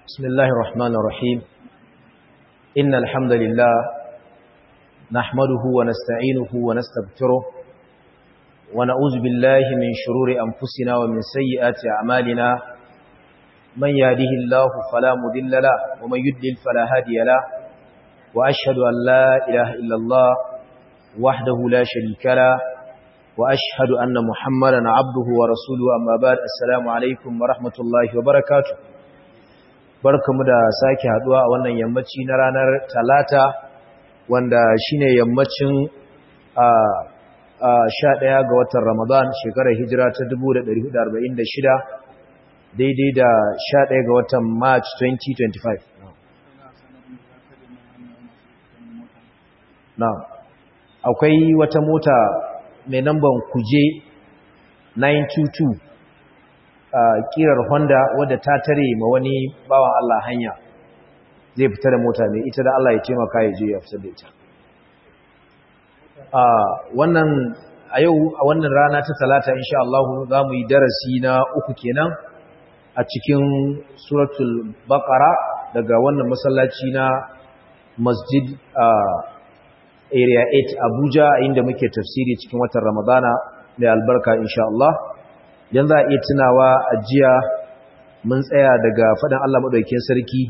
بسم الله الرحمن الرحيم إن الحمد لله نحمده ونستعينه ونستغفره ونعوذ بالله من شرور أنفسنا ومن سيئات أعمالنا من يهده الله فلا مذل له ومن يدلل فلا هادي له وأشهد أن لا إله إلا الله وحده لا شريك له وأشهد أن محمدا عبده ورسوله أما بعد السلام عليكم ورحمة الله وبركاته barkamu da sake haduwa a wannan yammaci na ranar talata wanda shine yammacin a sha ɗaya ga watan ramadan shekarar hijira ta 1446 daidai da sha ɗaya ga watan march 2025 na akwai wata mota mai namban kuje 922 a kirar honda wadda ta tare ma wani bawan Allah hanya zai fita da mota mai ita da Allah ya taimaka ya je ya fitar da ita a wannan a yau a wannan rana ta talata insha Allah za mu yi darasi na uku kenan a cikin suratul baqara daga wannan masallaci na masjid area 8 Abuja inda muke tafsiri cikin watan Ramadana mai albarka insha Allah dan za a iya tunawa a jiya mun tsaya daga fadan Allah madaukakin sarki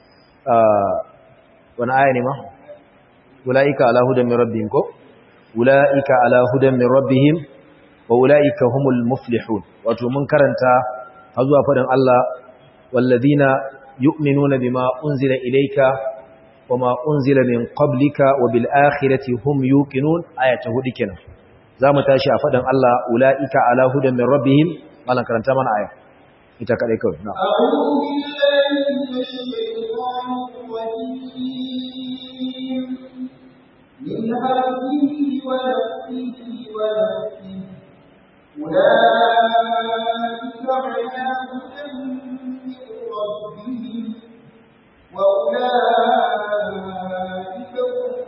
wani aya ne ma ulaika ala hudan min rabbihim ko ulaika ala hudan min rabbihim wa ulaika humul muflihun wato mun karanta har zuwa fadan Allah walladina yu'minuna bima unzila ilayka wama unzila min qablika wa bil akhirati hum yuqinun ayata hudu kenan zamu tashi a fadan Allah ulaika ala hudan min rabbihim malan karanta mana aya ita kadai kawai na a'udhu billahi minash shaitanir rajim min hamzihi wa nafthihi wa nafthihi ulaika ala hudan min rabbihim wa ulaika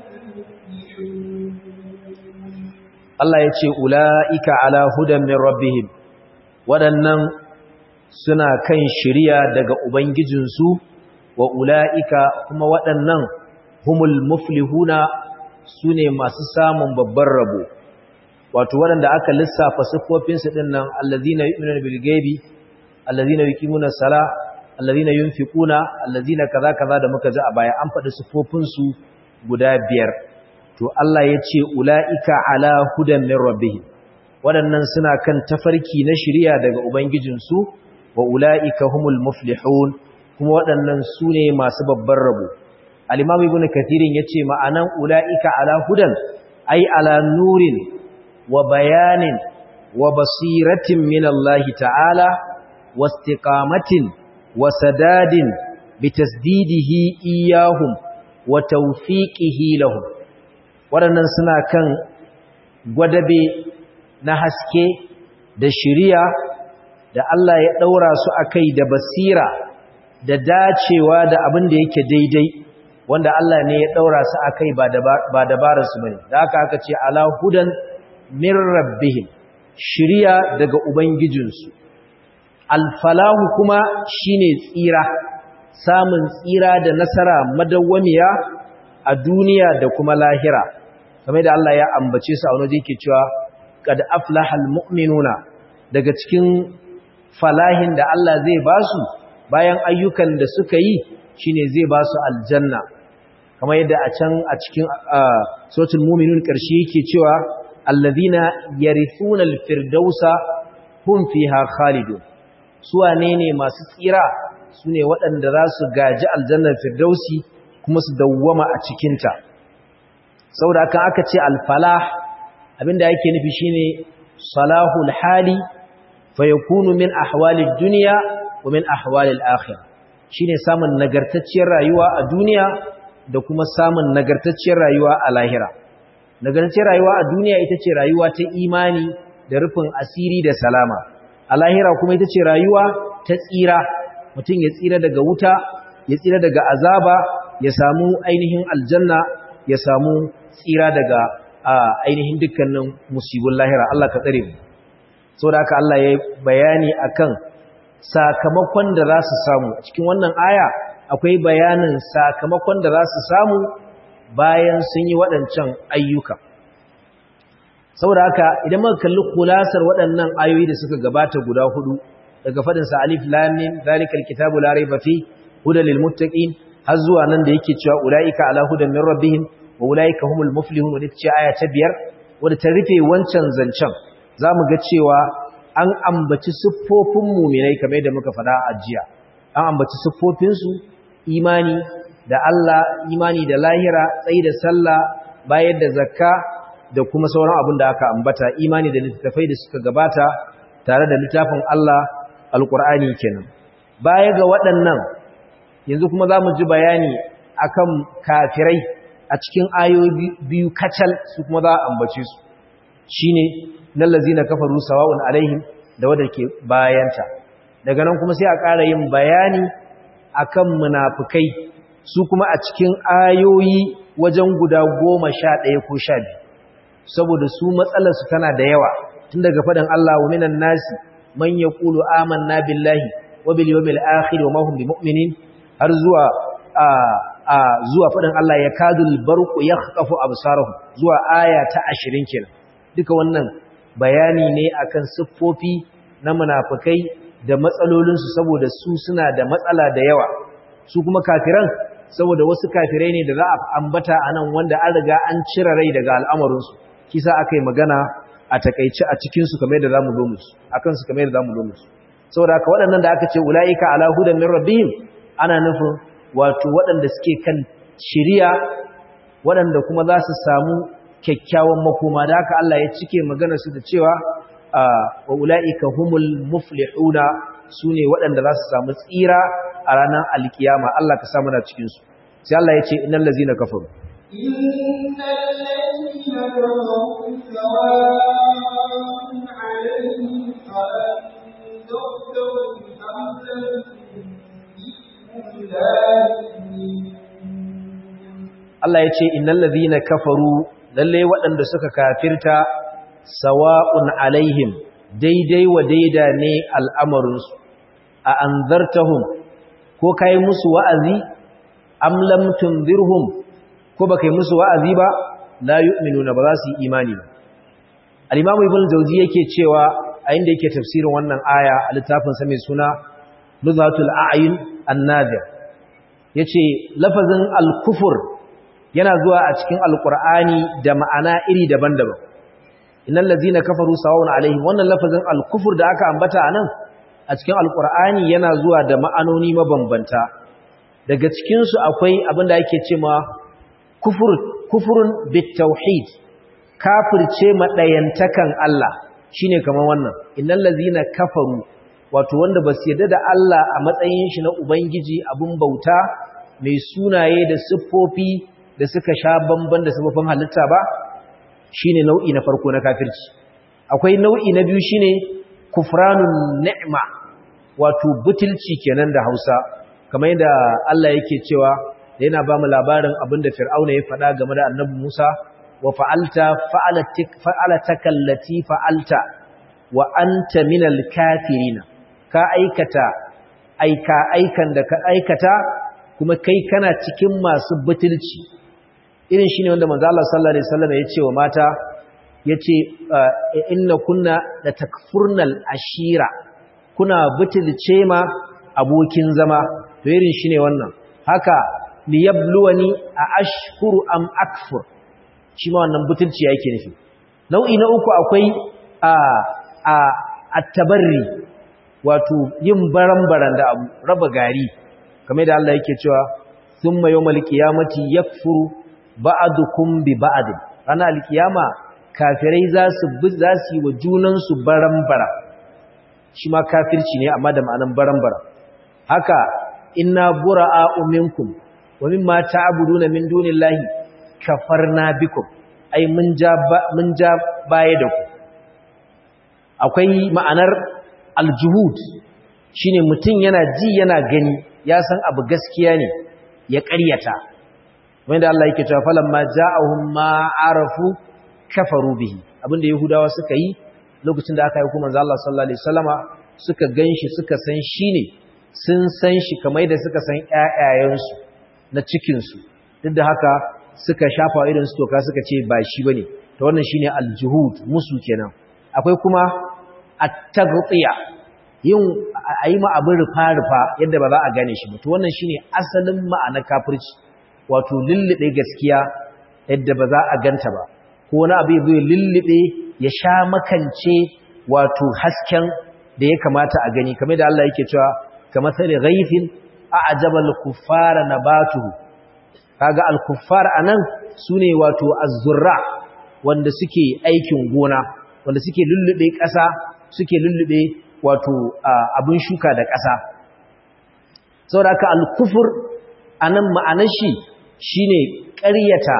Allah ya ce ula'ika ala hudan min rabbihim waɗannan suna kan shirya daga Ubangijinsu wa ula'ika kuma waɗannan humul muflihuna su ne masu samun babban rabo wato waɗanda aka lissafa siffofinsu ɗin nan allazina yu'minuna bil ghaibi allazina yuqimuna sala allazina yunfiquna allazina kaza kaza da muka ji a baya an faɗi siffofinsu guda biyar to Allah ya ce ula'ika ala hudan min rabbihim waɗannan suna kan tafarki na shirya daga ubangijinsu wa ula'ika humul muflihun kuma waɗannan su ne masu babban rabo al-imam ibn kathirin yace ma'anan ula'ika ala hudan ai ala nurin wa bayanin wa basiratin min Allah ta'ala wa istiqamatin wa sadadin bi tasdidihi iyahum wa tawfiqihi lahum waɗannan suna kan gwadabe na haske da shiriya da Allah ya ɗaura su a kai da basira da dacewa da abin da yake daidai wanda Allah ne ya ɗaura su a kai ba dabararsu bane da haka aka ce ala hudan min rabbihim shiriya daga ubangijinsu alfalahu kuma shine tsira samun tsira da nasara madawwamiya a duniya da kuma lahira kamar da Allah ya ambace su a wani yake cewa qad aflahal mu'minuna daga cikin falahin da Allah zai ba su bayan ayyukan da suka yi shine zai ba su aljanna kamar yadda a can a cikin suratul mu'minun karshe yake cewa allazina yarithuna alfirdausa hum fiha khalidun su wane ne masu tsira sune waɗanda za su gaji aljannar firdausi kuma su dawwama a cikinta saboda haka aka ce alfalah abinda yake nufi shine salahul hali fa yakunu min ahwalid dunya wa min ahwalil akhirah shine samun nagartacciyar rayuwa a duniya da kuma samun nagartacciyar rayuwa a lahira nagartacciyar rayuwa a duniya ita ce rayuwa ta imani da rufin asiri da salama a lahira kuma ita ce rayuwa ta tsira mutum ya tsira daga wuta ya tsira daga azaba ya samu ainihin aljanna ya samu tsira daga ainihin dukkanin musibin lahira Allah ka tsare mu saboda haka Allah ya bayani akan sakamakon da za su samu cikin wannan aya akwai bayanin sakamakon da za su samu bayan sun yi waɗancan ayyuka saboda haka idan muka kalli kulasar waɗannan ayoyi da suka gabata guda hudu daga faɗin sa alif lam mim zalikal kitabu la rayba fi hudal lil muttaqin har zuwa nan da yake cewa ulaika ala hudan min rabbihim wa ulaika humul muflihun wadda ce aya ta biyar wadda ta rufe wancan zancen zamu ga cewa an ambaci siffofin mu'minai kamar yadda muka faɗa a jiya an ambaci siffofin su imani da Allah imani da lahira tsayi da sallah bayar da zakka da kuma sauran abin da aka ambata imani da littafai da suka gabata tare da littafin Allah alkur'ani kenan baya ga waɗannan yanzu kuma za mu ji bayani akan kafirai a cikin ayoyi biyu kacal su kuma za a ambace su shine nan lazina kafaru sawa'un alaihim da wanda ke bayanta daga nan kuma sai a ƙara yin bayani akan munafukai su kuma a cikin ayoyi wajen guda goma sha ɗaya ko sha biyu saboda su matsalarsu tana da yawa tun daga faɗin Allah wa minan nasi man yaqulu amanna billahi wa bil yawmil akhir wa ma hum bimu'minin har zuwa a a zuwa faɗin Allah ya kadul barqu yakhqafu absarahum zuwa aya ta 20 kenan duka wannan bayani ne akan siffofi na munafikai da matsalolinsu saboda su suna da matsala da yawa su kuma kafiran saboda wasu kafirai ne da za a ambata anan wanda an riga an cire rai daga al'amarinsu kisa aka yi magana a takaici a cikinsu kamar yadda za mu zo musu a kansu kamar yadda za mu zo musu saboda haka waɗannan da aka ce ula'ika ala hudan min rabbihim ana nufin wato waɗanda suke kan shiriya waɗanda kuma za su samu kyakkyawan makoma da haka Allah ya cike magana su da cewa wa ula'ika humul muflihuna su ne waɗanda za su samu tsira a ranar alkiyama Allah ka samu na cikinsu sai Allah ya ce innal ladzina kafaru إن الذين كفروا سواء عليهم أأنذرتهم أم لم تنذرهم لا يؤمنون Allah ya ce innal ladhina kafaru lalle waɗanda suka kafirta sawa'un alaihim daidai wa daida ne al'amarinsu a anzartahum ko kai musu wa'azi am lam tunzirhum ko baka yi musu wa'azi ba la yu'minuna ba za su yi imani ba al-imam ibn jawzi yake cewa a inda yake tafsirin wannan aya a littafin sa mai suna nuzhatul a'yun an-nadir yace lafazin al-kufr yana zuwa a cikin alqur'ani da ma'ana iri daban-daban innal ladzina kafaru sawa'un alaihim wannan lafazin al-kufr da aka ambata anan a cikin alqur'ani yana zuwa da ma'anoni mabambanta daga cikin su akwai abinda yake cewa kufur kufurun bitauhid kafirce madayantakan Allah shine kamar wannan innal ladzina kafaru wato wanda basu yarda da Allah a matsayin shi na ubangiji abun bauta mai sunaye da siffofi da suka sha bamban da siffofin halitta ba shine nau'i na farko na kafirci akwai nau'i na biyu shine kufranun ni'ma wato butulci kenan da Hausa kamar yadda Allah yake cewa da yana ba mu labarin abinda Fir'auna ya faɗa game da Annabi Musa wa fa'alta fa'alatik fa'alataka allati fa'alta wa anta minal kafirin ka aikata aika aikan da ka aikata kuma kai kana cikin masu butulci irin shine wanda manzo Allah sallallahu alaihi wasallam ya ce wa mata yace inna kunna la takfurnal ashira kuna butulce ma abokin zama to irin shine wannan haka liyabluwani a ashkuru am akfur shi ma wannan butulci yake nufi nau'i na uku akwai a a at-tabarri wato yin baran-baran da abu raba gari kamar da Allah yake cewa thumma yawmal qiyamati yakfuru ba'dukum bi ba'd ranar alkiyama kafirai za su za su yi wa junan su baran-bara shi ma kafirci ne amma da ma'anan baran-bara haka inna bura'a minkum wa mimma ta'buduna min dunillahi kafarna bikum ai mun ja mun ja baya da ku akwai ma'anar aljuhud shine mutum yana ji yana gani ya san abu gaskiya ne ya ƙaryata wanda Allah yake cewa falamma ja'ahum ma arafu kafaru bihi abinda yahudawa suka yi lokacin da aka yi kuma manzo Allah sallallahu alaihi wasallama suka ganshi suka san shine sun san shi kamar da suka san ƴaƴayensu na cikin su duk da haka suka shafa irin su toka suka ce ba shi bane to wannan shine aljuhud musu kenan akwai kuma at-taghtiya yin ayi ma abin rufa rufa yadda ba za a gane shi ba to wannan shine asalin ma'ana kafirci wato lullube gaskiya yadda ba za a ganta ba ko wani abu zai lullube ya sha makance wato hasken da ya kamata a gani kamar da Allah yake cewa kamar sai ghaifin a'jaba al-kuffara nabatuhu kaga al-kuffar anan sune wato az-zurra wanda suke aikin gona wanda suke lullube ƙasa suke lullube wato abin shuka da ƙasa saboda haka al-kufr anan ma'anar shi shine ƙaryata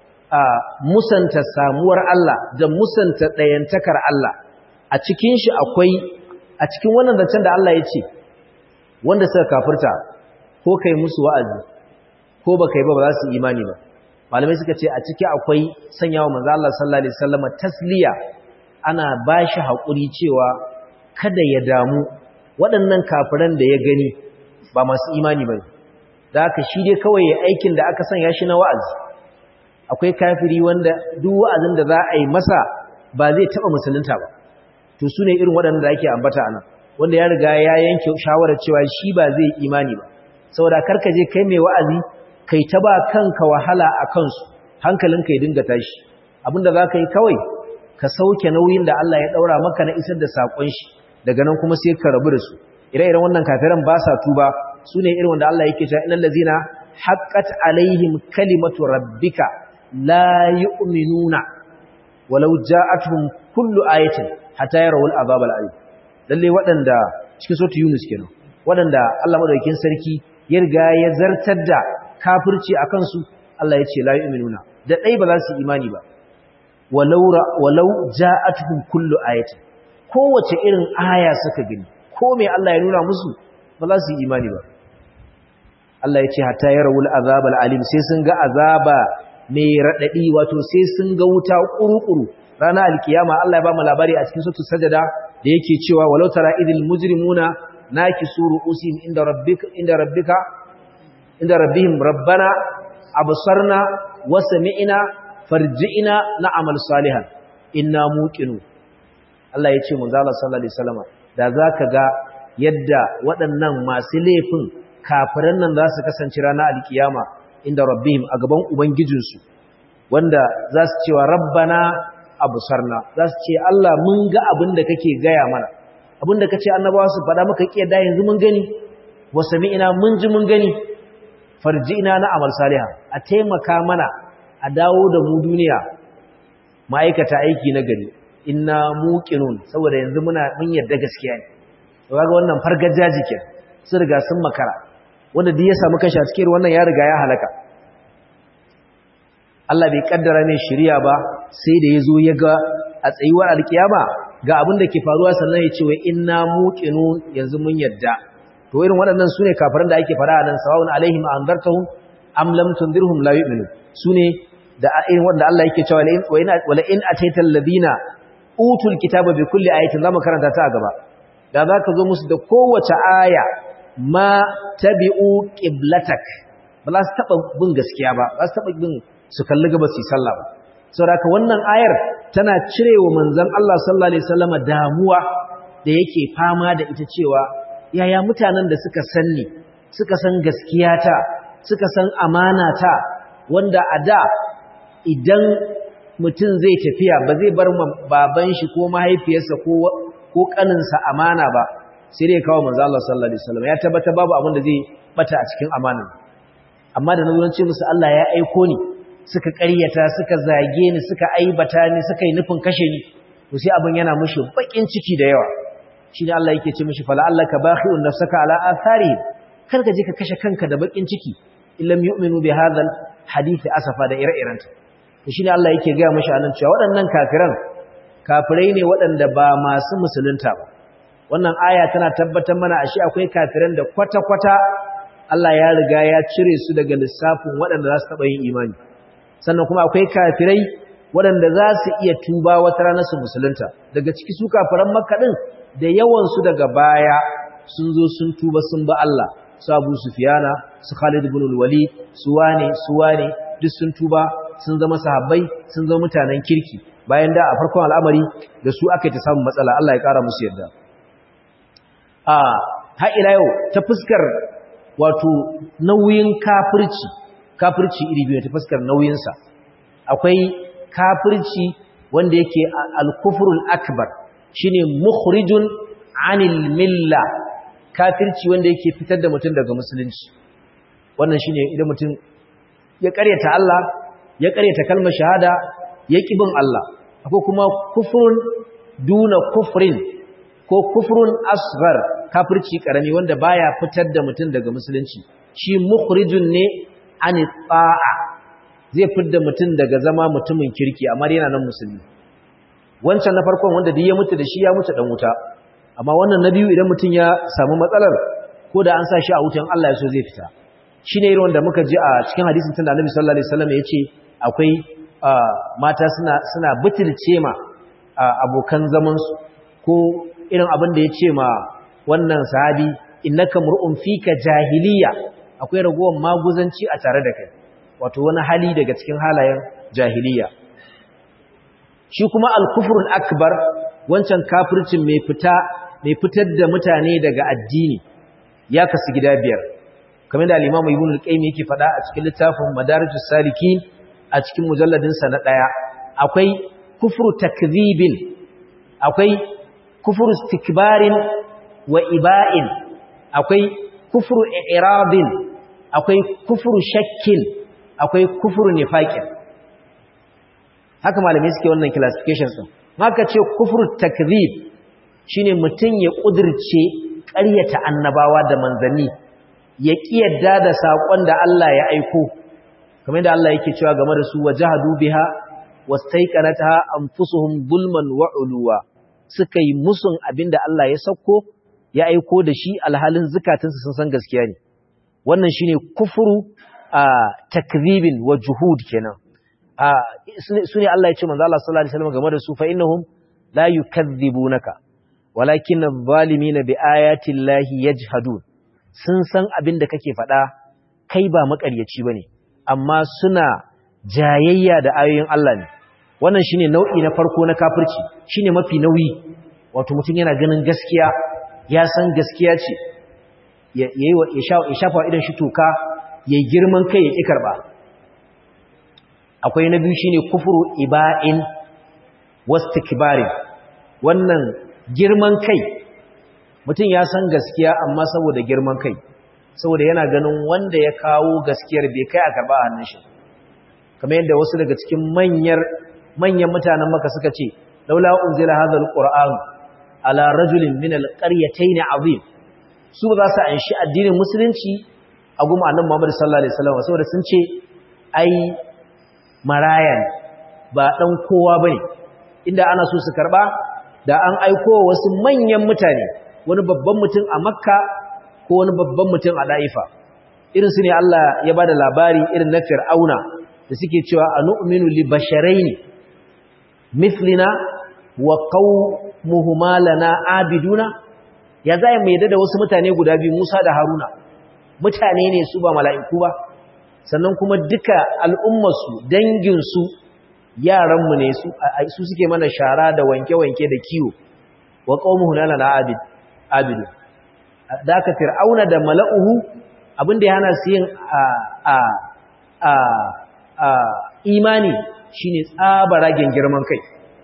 musanta samuwar Allah da musanta ɗayantakar Allah a cikin shi akwai a cikin wannan zancen da Allah ya ce wanda suka kafirta ko kai musu wa'azi ko ba kai ba ba za su imani ba malamai suka ce a ciki akwai sanyawa manzo Allah sallallahu alaihi wasallam tasliya ana bashi haƙuri cewa kada ya damu waɗannan kafiran da ya gani ba masu imani bane da haka shi dai kawai ya aikin da aka sanya shi na wa'azi akwai kafiri wanda duk wa'azin da za a yi masa ba zai taɓa musulunta ba to su ne irin waɗanda da ake ambata a nan wanda ya riga ya yanke shawarar cewa shi ba zai imani ba saboda karka je kai mai wa'azi kai ta ba kanka wahala a kansu hankalinka ya dinga tashi abinda za ka yi kawai ka sauke nauyin da Allah ya ɗaura maka na isar da saƙon shi daga nan kuma sai ka rabu da su ire-iren wannan kafiran ba sa tuba su ne irin wanda Allah yake cewa innal ladzina haqqat alaihim kalimatu rabbika la yu'minuna walau ja'atuhum kullu ayatin hatta yarawul azab al-alim lalle waɗanda cikin sura Yunus kenan waɗanda Allah madaukakin sarki ya riga ya zartar da kafirci akan su Allah ya ce la yu'minuna da dai ba za su imani ba walau walau ja'atuhum kullu ayatin kowace irin aya suka gani ko me Allah ya nuna musu ba za su yi imani ba Allah ya ce hatta yarawul azab al-alim sai sun ga azaba mai raɗaɗi wato sai sun ga wuta ƙuruƙuru ranar alkiyama Allah ya ba mu labari a cikin sautu sajada da yake cewa walau tara idil mujrimuna nakisu ru'usihim inda rabbika inda rabbika inda rabbihim rabbana absarna wa sami'na farji'na na'mal salihan inna muqinu Allah ya ce mun zalla sallallahu alaihi wasallam da zaka ga yadda waɗannan masu laifin kafiran nan za su kasance ranar alkiyama inda rabbihim a gaban ubangijinsu wanda za su cewa rabbana abusarna za su ce Allah mun ga abin da kake gaya mana abin da kace annabawa su faɗa maka kiyar da yanzu mun gani wa sami'ina mun ji mun gani farji'ina na amal salihah a taimaka mana a dawo da mu duniya ma'aikata aiki na gari inna muqinun saboda yanzu muna mun yarda gaskiya ne to kaga wannan fargajaji ke sun riga sun makara wanda duk ya samu kashi a cikin wannan ya riga ya halaka Allah bai kaddara mai shari'a ba sai da yazo ya ga a tsayuwar alkiyama ga abin da ke faruwa sannan ya ce wa inna muqinun yanzu mun yadda to irin waɗannan sune kafiran da ake fara nan sawun alaihim anzartahum am lam tunzirhum la yu'minu sune da irin wanda Allah yake cewa wa in wala in ataita alladhina utul kitaba bi kulli ayatin zamu karanta ta a gaba da zaka zo musu da kowace aya ma tabi'u qiblatak ba za su taba bin gaskiya ba ba su taba bin su kalli gaba su sallah ba saboda wannan ayar tana cirewa manzon Allah sallallahu alaihi wasallama damuwa da yake fama da ita cewa yaya mutanen da suka sanni suka san gaskiya ta suka san amana ta wanda a da idan mutum zai tafiya ba zai bar baban shi ko mahaifiyarsa ko ko kaninsa amana ba sai dai kawo manzo Allah sallallahu alaihi wasallam ya tabbata babu abin da zai bata a cikin amana amma da nazo ce musu Allah ya aiko ni suka ƙaryata suka zage ni suka aibata ni suka yi nufin kashe ni to sai abin yana mushi bakin ciki da yawa shine Allah yake ce mishi fala allaka bakhi'un nafsaka ala athari kar ka je ka kashe kanka da bakin ciki illam yu'minu bi hadha hadith asafa da ire-irenta to shine Allah yake ga mishi anan cewa waɗannan kafiran kafirai ne waɗanda ba masu musulunta ba wannan aya tana tabbatar mana ashe akwai kafiran da kwata-kwata Allah ya riga ya cire su daga lissafin waɗanda za su taɓa yin imani sannan kuma akwai kafirai waɗanda za su iya tuba wata rana su musulunta daga ciki su kafiran makka ɗin da yawansu daga baya sun zo sun tuba sun ba Allah su Abu Sufyana su Khalid ibn al-Walid su wane su wane duk sun tuba sun zama sahabbai sun zama mutanen kirki bayan da a farkon al'amari da su aka yi ta samun matsala Allah ya kara musu yarda a har ila yau ta fuskar wato nauyin kafirci kafirci iri biyu ta fuskar nauyinsa akwai kafirci wanda yake al-kufrul akbar shine mukhrijun anil milla kafirci wanda yake fitar da mutum daga musulunci wannan shine idan mutum ya karyata Allah ya karyata kalmar shahada ya kibin Allah akwai kuma kufrun duna kufrin ko kufrun asghar kafirci karami wanda baya fitar da mutum daga musulunci shi mukhrijun ne ani ta'a zai fitar mutum daga zama mutumin kirki amma yana nan musulmi wancan na farkon wanda duk ya mutu da shi ya mutu dan wuta amma wannan na biyu idan mutum ya samu matsalar ko da an sa shi a wutan Allah ya so zai fita shine irin wanda muka ji a cikin hadisin tunda Annabi sallallahu alaihi wasallam yace akwai mata suna suna butulce ma abokan zaman su ko irin abin da yace ma wannan sahabi innaka mur'un fika jahiliya akwai ragowar maguzanci a tare da kai wato wani hali daga cikin halayen jahiliya shi kuma al-kufrul akbar wancan kafircin mai fita mai fitar da mutane daga addini ya kasu gida biyar kamar da al-Imam Ibn al-Qayyim yake faɗa a cikin littafin Madarijus Salikin a cikin mujalladin sa na daya akwai kufru takdhibin akwai kufru istikbarin wa iba'in akwai kufru i'radin akwai kufru shakkin akwai kufru nifaqin haka malamai suke wannan classifications din maka ce kufru takdhib shine mutun ya kudirce ƙaryata annabawa da manzanni ya kiyarda da sakon da Allah ya aiko kamar da Allah yake cewa game da su wajahadu biha wastaiqanataha anfusuhum zulman wa uluwa suka yi musun abinda Allah ya sauko ya aiko da shi alhalin zukatunsu sun san gaskiya ne wannan shine kufru a takdhibin wa juhud kenan su ne Allah ya ce manzo Allah sallallahu alaihi wasallam game da su fa innahum la yukadhibunaka walakin adh-dhalimina bi ayati llahi yajhadun sun san abin da kake faɗa kai ba makaryaci bane amma suna jayayya da ayoyin Allah ne wannan shine nau'i na farko na kafirci shine mafi nauyi wato mutum yana ganin gaskiya ya san gaskiya ce yayi ya shafa idan shi toka yayi girman kai ya ki karba akwai na biyu shine kufuru iba'in wastikbarin wannan girman kai mutum ya san gaskiya amma saboda girman kai saboda yana ganin wanda ya kawo gaskiyar bai kai a karba a hannun shi kamar yadda wasu daga cikin manyar manyan mutanen maka suka ce laula unzila hadha alquran ala rajulin min alqaryatayn azim su ba za su anshi addinin musulunci a goma annabi Muhammad sallallahu alaihi wasallam saboda sun ce ai marayan ba dan kowa bane inda ana so su karba da an aiko wasu manyan mutane wani babban mutum a makka ko wani babban mutum a da'ifa irin su ne Allah ya bada labari irin na fir'auna da suke cewa anu'minu li basharaini mithlina wa qaumuhuma lana abiduna ya zai mai da wasu mutane guda biyu Musa da Haruna mutane ne su ba mala'iku ba sannan kuma duka al'ummarsu danginsu yaranmu ne su suke mana shara da wanke-wanke da kiwo wa qaumuhu lana abid abidu da aka fir'auna da mala'uhu abinda ya hana su yin a a a imani shine tsabaragen girman kai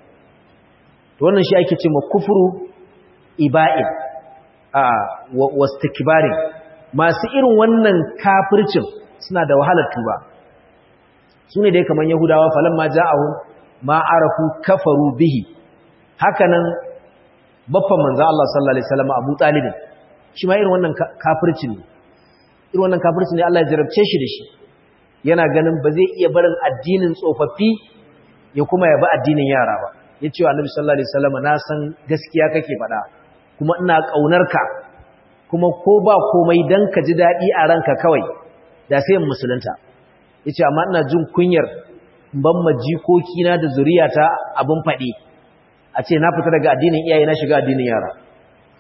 to wannan shi ake cewa kufru iba'in a wastikbarin masu irin wannan kafircin suna da wahalar tuba su ne dai kamar yahudawa falan ma ja'ahum ma arafu kafaru bihi hakanan baffan manzo Allah sallallahu alaihi wasallam Abu Talib shi ma irin wannan kafircin ne irin wannan kafircin ne Allah ya jarabce shi da shi yana ganin ba zai iya barin addinin tsofaffi ya kuma ya bi addinin yara ba yace wa Annabi sallallahu alaihi wasallam na san gaskiya kake faɗa kuma ina kaunarka kuma ko ba komai dan ka ji dadi a ranka kawai da sai musulunta yace amma ina jin kunyar ban ma jikoki na da zuriyata abin faɗi a ce na fita daga addinin iyaye na shiga addinin yara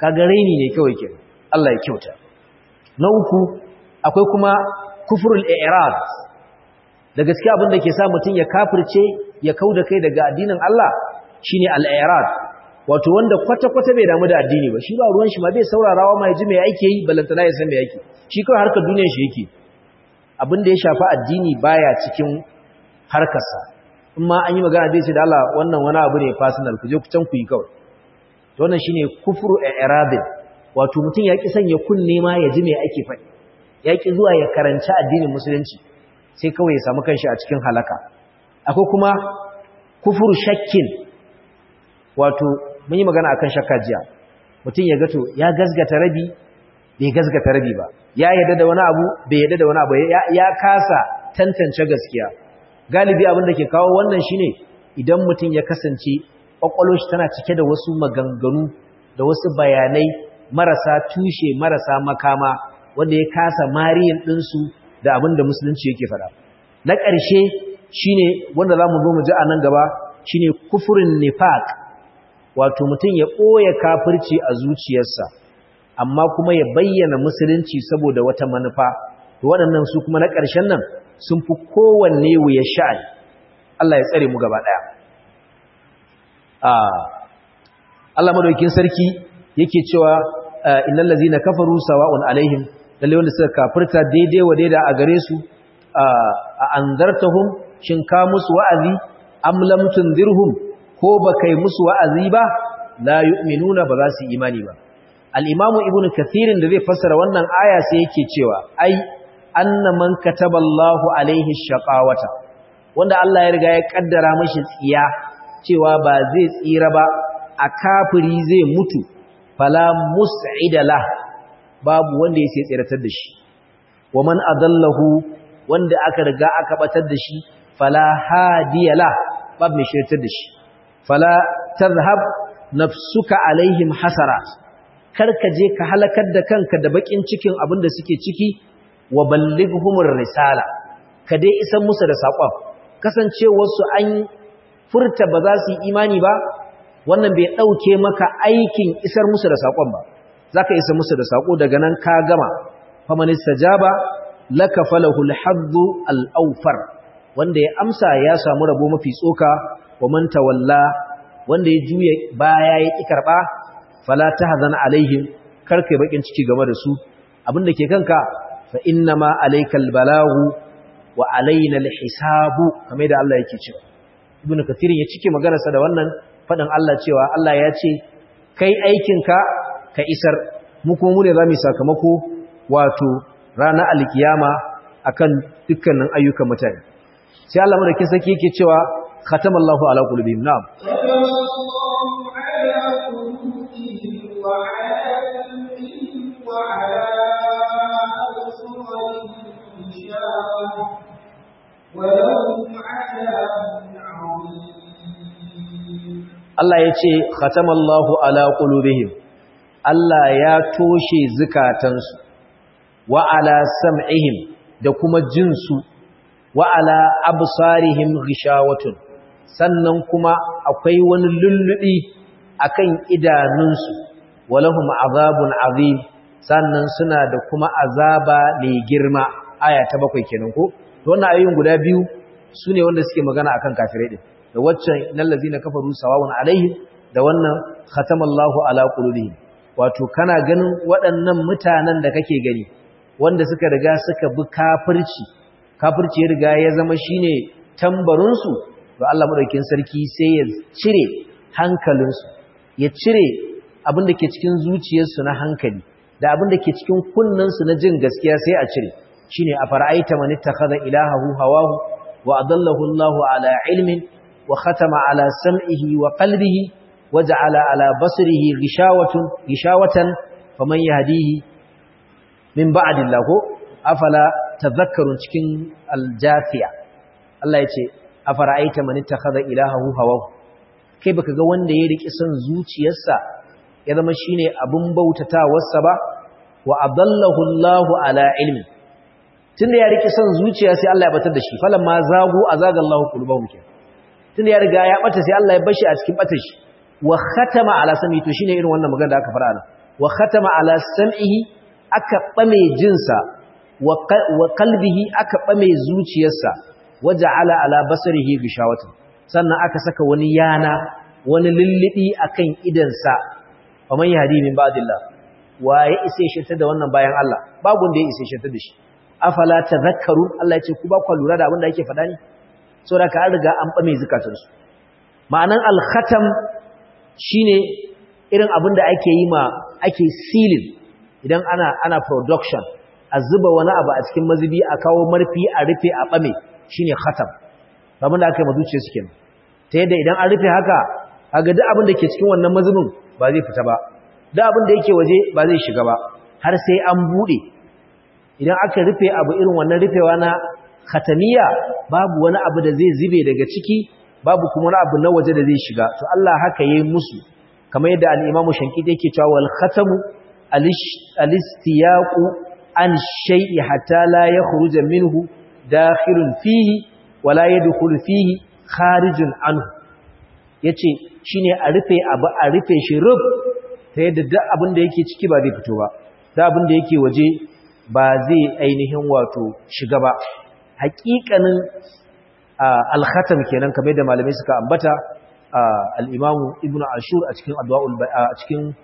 kaga raini ne kawai kenan Allah ya kyauta na uku akwai kuma kufrul i'rad da gaskiya abin da ke sa mutum ya kafirce ya kauda kai daga addinin Allah shine al-i'rad wato wanda kwata-kwata bai damu da addini ba shi ba ruwan shi ma bai saurarawa ma ji me yake yi balantana ya san me yake shi kawai harkar duniyar shi yake abin da ya shafi addini baya cikin harkarsa in ma an yi magana dai ce da Allah wannan wani abu ne personal ku je ku can ku yi kawai to wannan shine kufru i'radin wato mutum ya ki sanya kunne ma ya ji me ake faɗi ya ki zuwa ya karanci addinin musulunci sai kawai ya samu kanshi a cikin halaka akwai kuma kufru shakkin wato mun yi magana akan shakka jiya mutum ya gato ya gazgata rabi bai gazgata rabi ba ya yadda da wani abu bai yadda da wani abu ya kasa tantance gaskiya galibi abin da ke kawo wannan shine idan mutum ya kasance kwakwalwar shi tana cike da wasu maganganu da wasu bayanai marasa tushe marasa makama wanda ya kasa mariyin ɗinsu da abin da musulunci yake faɗa na ƙarshe shine wanda za mu zo mu ji a nan gaba shine kufurin nifaq wato mutum ya ɓoye kafirci a zuciyarsa amma kuma ya bayyana musulunci saboda wata manufa to waɗannan su kuma na ƙarshen nan sun fi kowanne wuya sha'ani Allah ya tsare mu gaba ɗaya Allah madaukin sarki yake cewa innal ladzina kafaru sawa'un alaihim lalle wanda suka kafirta daidai wa daida a gare su a anzartahum shin ka musu wa'azi am lam tunzirhum ko ba kai musu wa'azi ba la yu'minuna ba za su imani ba al-imamu ibnu kathirin da zai fassara wannan aya sai yake cewa ai anna man kataballahu alaihi shaqawata wanda Allah ya riga ya kaddara mashi tsiya cewa ba zai tsira ba a kafiri zai mutu fala mus'ida la babu wanda ya sai tsiratar da shi wa man adallahu wanda aka riga aka batar da shi fala hadiya la babu mai shirtar da shi fala tazhab nafsuka alaihim hasarat karka je ka halakar da kanka da bakin cikin abin da suke ciki wa ballighumur risala ka dai isan musu da sakon kasancewar su an furta ba za su yi imani ba wannan bai dauke maka aikin isar musu da sakon ba zaka isa musu da sako daga nan ka gama faman istajaba laka falahul haddu al-awfar wanda ya amsa ya samu rabo mafi tsoka wa man tawalla wanda ya juya baya ya ki karba fala tahzan alaihim karkai bakin ciki game da su abinda ke kanka fa innama alaykal balagu wa alaina alhisabu kamar da Allah yake cewa ibnu kathir ya cike maganarsa da wannan fadin Allah cewa Allah ya ce kai aikinka ka isar mu kuma mu ne zamu sakamako wato ranar alkiyama akan dukkanin ayyukan mutane sai Allah madaukin sarki yake cewa khatamallahu ala qulubihim na'am Allah ya ce khatamallahu ala qulubihim Allah ya toshe zukatansu wa ala sam'ihim da kuma jinsu wa ala absarihim ghishawatun sannan kuma akwai wani lullubi akan idanunsu walahum azabun azim sannan suna da kuma azaba mai girma aya ta bakwai kenan ko to wannan ayoyin guda biyu sune wanda suke magana akan kafirai din da waccan innal ladzina kafaru sawawun alaihim da wannan khatamallahu ala qulubihim wato kana ganin waɗannan mutanen da kake gani wanda suka riga suka bi kafirci kafirci ya riga ya zama shine tambarinsu to Allah madaukakin sarki sai ya cire hankalinsu ya cire abin da ke cikin zuciyarsu na hankali da abin da ke cikin kunnensu na jin gaskiya sai a cire shine a fara'aita man ittakhadha ilahahu hawahu wa adallahu Allahu ala ilmin wa khatama ala sam'ihi wa qalbihi waja'ala ala basrihi ghishawatun ghishawatan faman yahdihi min ba'dillah ko afala tadhakkarun cikin aljafiya Allah ya ce afara'aita man ittakhadha ilahahu hawahu kai baka ga wanda ya riki son zuciyarsa ya zama shine abun bautatawarsa ba wa adallahu Allahu ala ilmi tunda ya riki son zuciya sai Allah ya batar da shi falamma zagu azaga Allahu qulubahum ke tunda ya riga ya bata sai Allah ya bashi a cikin batar shi wa khatama ala sami to shine irin wannan magana da aka fara nan wa khatama ala sam'ihi aka bame jinsa wa qalbihi aka bame zuciyarsa waja'ala ala basarihi gishawatan sannan aka saka wani yana wani lullubi akan idansa faman yahdi min ba'dillah waye isa shirta da wannan bayan Allah babu wanda ya isa shirta da shi afala tadhakkarun Allah ya ce ku ba ku lura da abin da yake faɗa ne saboda ka riga an bame zakatunsu ma'anan al-khatam shine irin abin da ake yi ma ake sealing idan ana ana production a zuba wani abu a cikin mazubi a kawo marfi a rufe a bame shine khatam abin da aka yi mazuciya suke ta yadda idan an rufe haka kaga duk abin da ke cikin wannan mazubin ba zai fita ba duk abin da yake waje ba zai shiga ba har sai an bude idan aka rufe abu irin wannan rufewa na khatamiya babu wani abu da zai zube daga ciki babu kuma wani abu na waje da zai shiga to Allah haka yayi musu kamar yadda al-Imam Shankiti yake cewa wal khatamu al-istiyaqu an shay'i hatta la yakhruja minhu dakhilun fihi wa la yadkhulu fihi kharijun anhu yace shine a rufe abu a rufe shi rub ta yadda duk abin da yake ciki ba zai fito ba duk abin da yake waje ba zai ainihin wato shiga ba haƙiƙanin al-khatam kenan kamar da malamai suka ambata al-Imam Ibn Ashur a cikin Adwaul a cikin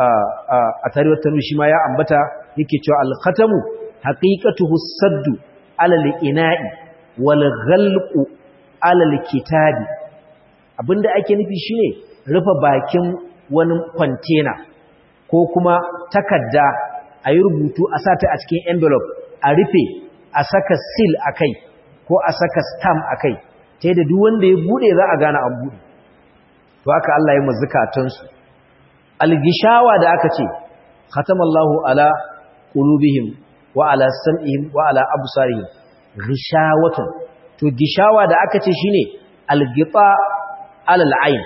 a tarihar tanwi shi ma ya ambata yake cewa al-khatamu haqiqatuhu saddu ala al-ina'i wal ghalqu ala al-kitabi abinda ake nufi shine rufe bakin wani container ko kuma takarda a yi rubutu a sata a cikin envelope a rufe a saka seal akai ko a saka stamp akai ta yadda duk wanda ya bude za a gane an bude to haka Allah ya mazzukatansu algishawa da aka ce khatamallahu ala qulubihim wa ala sam'ihim wa ala absarihim gishawatun to gishawa da aka ce shine algita ala al'ain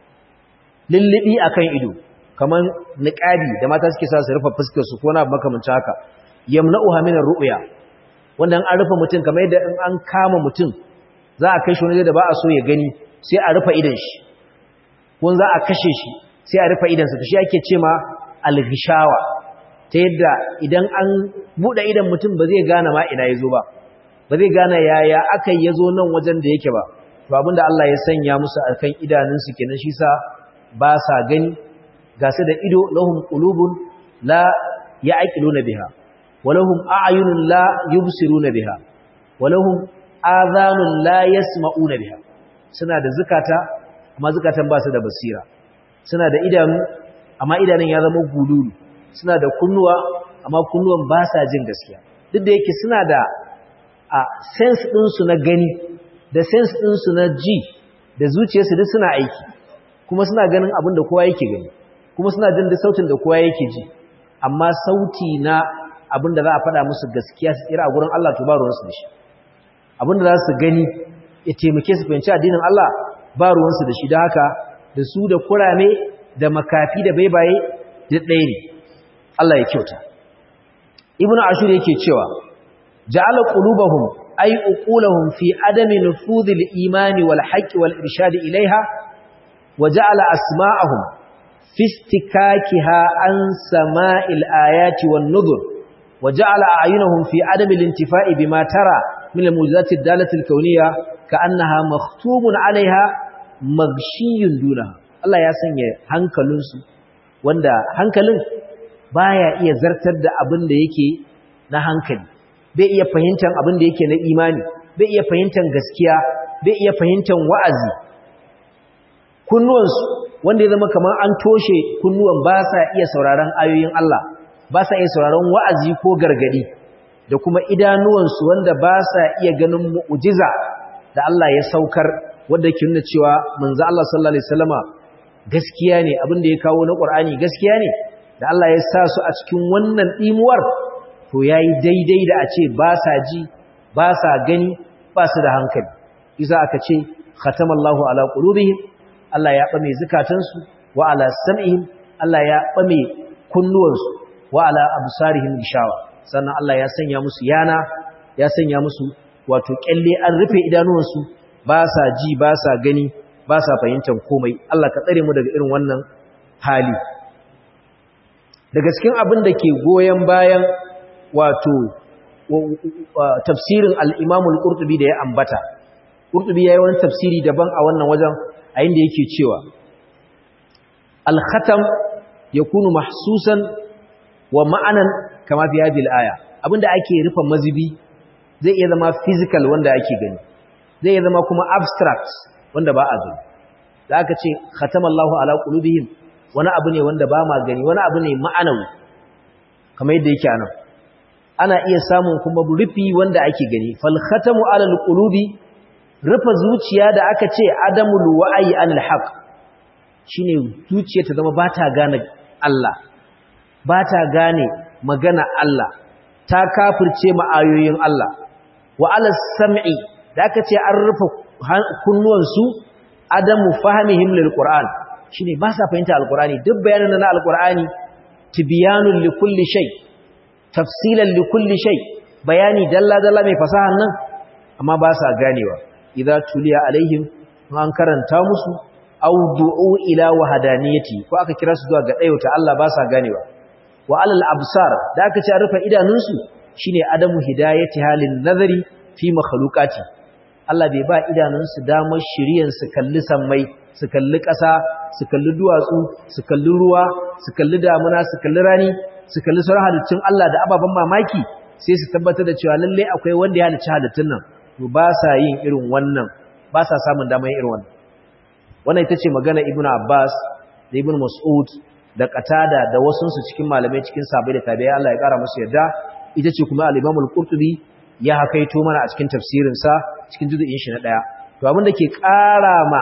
lillibi akan ido kaman niqabi da mata suke sa su rufe fuskar su ko na makamancin haka yamna'uha min ar-ru'ya wanda an rufe mutum kamar yadda in an kama mutum za a kai shi wani da ba a so ya gani sai a rufe idan shi ko za a kashe shi sai a rufe idansa to shi ake ce ma alhishawa ta yadda idan an buɗe idan mutum ba zai gane ma ina ya zo ba ba zai gane yaya aka yi ya zo nan wajen da yake ba to abinda Allah ya sanya musu a kan idanunsu kenan shi sa ba sa gani ga su da ido lahum qulubun la ya'qiluna biha wa lahum a'yunun la yubsiruna biha wa lahum adhanun la yasma'una biha suna da zukata amma zukatan ba su da basira suna da idanu amma idanun ya zama gululu suna da kunnuwa amma kunnuwan ba sa jin gaskiya duk da yake suna da a sense ɗinsu na gani da sense ɗinsu na ji da zuciyarsu duk suna aiki kuma suna ganin abin da kowa yake gani kuma suna jin da sautin da kowa yake ji amma sauti na abin da za a faɗa musu gaskiya su tsira a gurin Allah to ba ruwansu da shi abin da za su gani ya taimake su fahimci addinin Allah ba ruwansu da shi da haka da su da kurame da makafi da baibaye da ɗaya ne Allah ya kyauta ibnu ashur yake cewa ja'ala qulubahum ay uqulahum fi adami nufudhil imani wal haqqi wal irshad ilaiha wa ja'ala asma'ahum fi istikakiha an sama'il ayati wan nudhur wa ja'ala a'yunahum fi adami al-intifa'i bima tara min al-mujizati ad-dalati al-kawniyya ka'annaha makhtumun 'alayha magshiyun dunaha Allah ya sanya hankalinsu wanda hankalin baya iya zartar da abin da yake na hankali bai iya fahimtar abin da yake na imani bai iya fahimtar gaskiya bai iya fahimtar wa'azi kunnuwansu wanda ya zama kamar an toshe kunnuwan ba sa iya sauraron ayoyin Allah ba sa iya sauraron wa'azi ko gargadi da kuma idanuwansu wanda ba sa iya ganin mu'ujiza da Allah ya saukar wanda ke nuna cewa manzo Allah sallallahu alaihi wasallama gaskiya ne abin da ya kawo na Qur'ani gaskiya ne da Allah ya sa su a cikin wannan dimuwar to yayi daidai da a ce ba sa ji ba sa gani ba su da hankali isa aka ce khatamallahu ala qulubihim Allah ya bame zakatansu wa ala sam'ihim Allah ya bame kunnuwansu wa ala absarihim gishawa sannan Allah ya sanya musu yana ya sanya musu wato kyalle an rufe idanuwansu ba sa ji ba sa gani ba sa fahimtar komai Allah ka tsare mu daga irin wannan hali daga cikin abin da ke goyon bayan wato tafsirin al-Imam al-Qurtubi da ya ambata Qurtubi yayi wani tafsiri daban a wannan wajen a inda yake cewa al-khatam yakunu mahsusan wa ma'anan kama fi hadhihi al-aya abinda ake rufe mazibi zai iya zama physical wanda ake gani zai iya zama kuma abstract wanda ba a gani da aka ce khatamallahu ala qulubihim wani abu ne wanda ba ma gani wani abu ne ma'anawi kamar yadda yake anan ana iya samun kuma rufi wanda ake gani fal khatamu ala alqulubi rufe zuciya da aka ce adamul wa'yi anil haqq shine zuciya ta zama ba ta gane Allah ba ta gane magana Allah ta kafirce ma ayoyin Allah wa ala sam'i da aka ce an rufe kunnuwansu adamu fahimihim lil qur'an shine ba sa fahimta alqur'ani duk bayanan na alqur'ani tibyanun li kulli shay tafsilan li kulli shay bayani dalla dalla mai fasahan nan amma ba sa ganewa idza tuliya alaihim an karanta musu aw du'u ila wahdaniyati ko aka kira su zuwa ga dayauta Allah ba sa ganewa wa alal absar da aka ce rufe idanunsu shine adamu hidayati halin nazari fi makhluqati Allah bai ba idanunsu damar shiriyan su kalli sammai su kalli ƙasa su kalli duwatsu su kalli ruwa su kalli damuna su kalli rani su kalli sauran halittun Allah da ababen mamaki sai su tabbatar da cewa lalle akwai wanda ya halicci halittun nan to ba sa yin irin wannan ba sa samun damar yin irin wannan wannan ita ce magana Ibn Abbas da Ibn Mas'ud da Qatada da wasu su cikin malamai cikin sahabbai da tabi'ai Allah ya kara musu yarda ita ce kuma al-Imam al-Qurtubi ya hakaito mana a cikin tafsirinsa cikin juzu'in shi na ɗaya to abin da ke ƙara ma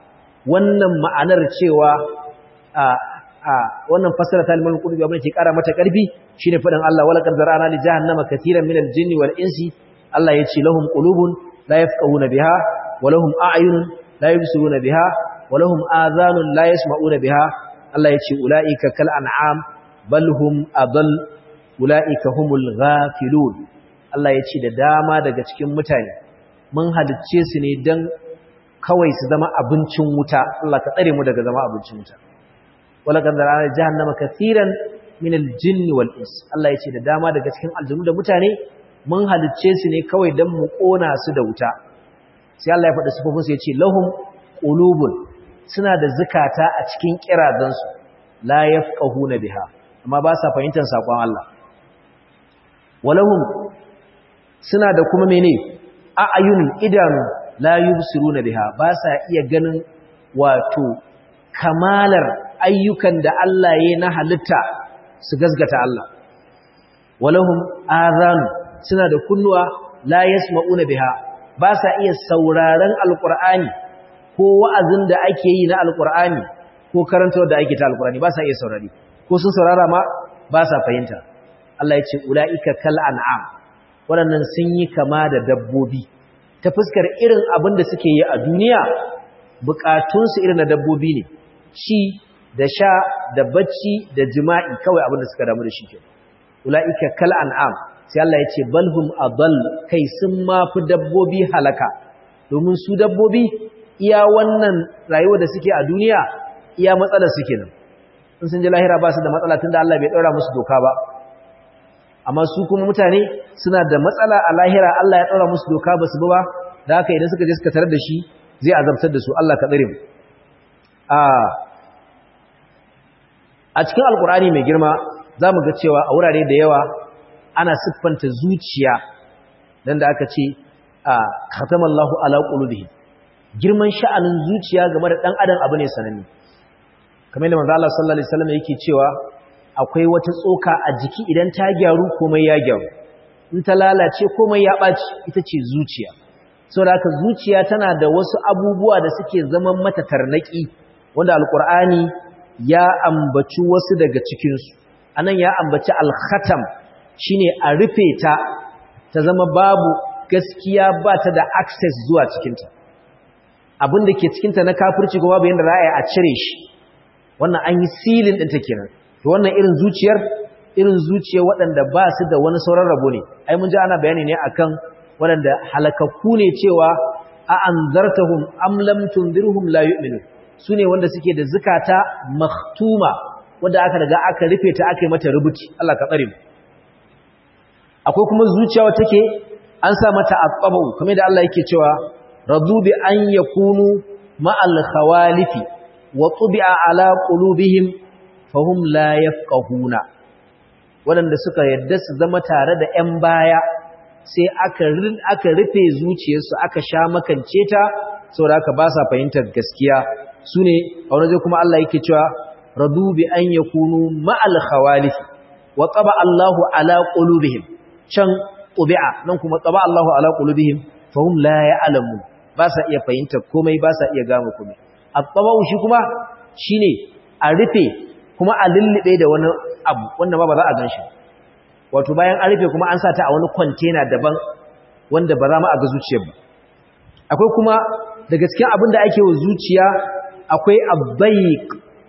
wannan ma'anar cewa a a wannan fasara ta liman qurbi abin da ke ƙara mata ƙarfi shine faɗin Allah wala qad zara'na li jahannama katiran min al-jinni wal insi Allah ya ce lahum qulubun la yafqahuna biha wa lahum a'yunun la yubsiruna biha wa lahum adhanun la yasma'una biha Allah ya ce ulaika kal an'am bal hum adall ulaika humul ghafilun Allah ya ce da dama daga cikin mutane mun halicce su ne don kawai su zama abincin wuta Allah ka tsare mu daga zama abincin wuta wala kan zarana jahannama kathiran min aljinn wal ins Allah ya ce da dama daga cikin aljanu da mutane mun halicce su ne kawai don mu kona su da wuta sai Allah ya faɗa sifofin su ya ce lahum qulubun suna da zukata a cikin kirazansu la yafqahuna biha amma ba sa fahimtar sakon Allah walahum suna da kuma mene a'ayun idanu la yubsiruna biha ba sa iya ganin wato kamalar ayyukan da Allah ya na halitta su gasgata Allah walahum azan suna da kunnuwa la yasma'una biha ba sa iya sauraron alqur'ani ko wa'azin da ake yi na alqur'ani ko karantawar da ake ta alqur'ani ba sa iya saurari ko sun saurara ma ba sa fahimta Allah ya ce ulaika kal an'am waɗannan sun yi kama da dabbobi ta fuskar irin abin da suke yi a duniya bukatunsu irin na dabbobi ne ci da sha da bacci da jima'i kawai abin da suka damu da shi ke ula'ika kal an'am sai Allah ya ce balhum adall kai sun mafi dabbobi halaka domin su dabbobi iya wannan rayuwa da suke a duniya iya matsalar suke nan in sun ji lahira ba su da matsala tunda Allah bai ɗaura musu doka ba amma su kuma mutane suna da matsala a lahira Allah ya ɗaura musu doka ba su ba da haka idan suka je suka tarar da shi zai azabtar da su Allah ka tsare mu a cikin alkur'ani mai girma za mu ga cewa a wurare da yawa ana siffanta zuciya dan da aka ce a khatamallahu ala qulubihim girman sha'anin zuciya game da dan adam abu ne sananne kamar da manzo Allah sallallahu alaihi wasallam yake cewa akwai wata tsoka a jiki idan ta gyaru komai ya gyaru in ta lalace komai ya ɓaci ita ce zuciya saboda haka zuciya tana da wasu abubuwa da suke zaman mata tarnaki wanda alkur'ani ya ambaci wasu daga cikinsu anan ya ambaci alkhatam shine a rufe ta ta zama babu gaskiya ba ta da access zuwa cikinta abin da ke cikinta na kafirci ko babu yadda ra'ayi a cire shi wannan an yi silin ɗinta kenan to wannan irin zuciyar irin zuciyar waɗanda ba su da wani sauran rabo ne ai mun ji ana bayani ne akan waɗanda halakakku ne cewa a anzartahum am lam tunzirhum la yu'minun sune wanda suke da zukata makhtuma wanda aka riga aka rufe ta aka yi mata rubuci Allah ka tsare mu akwai kuma zuciya wacce take an sa mata aqabu kamar da Allah yake cewa radu bi an yakunu ma'al khawalifi wa tubi'a ala qulubihim fahum la yafqahuna wadanda suka yadda su zama tare da ƴan baya sai aka aka rufe zuciyarsu aka sha makance ta saboda aka ba sa fahimtar gaskiya sune a wani kuma Allah yake cewa radu bi an yakunu ma'al khawalifi wa taba Allahu ala qulubihim can tubi'a nan kuma taba Allahu ala qulubihim fahum la ya'lamun ba sa iya fahimtar komai ba sa iya gama komai at-tabau shi kuma shine a rufe kuma a lullube da wani abu wanda ba ba za a ganshi wato bayan an rufe kuma an sa ta a wani container daban wanda ba za mu a ga zuciyar ba akwai kuma da gaskiya abin da ake wa zuciya akwai abbaik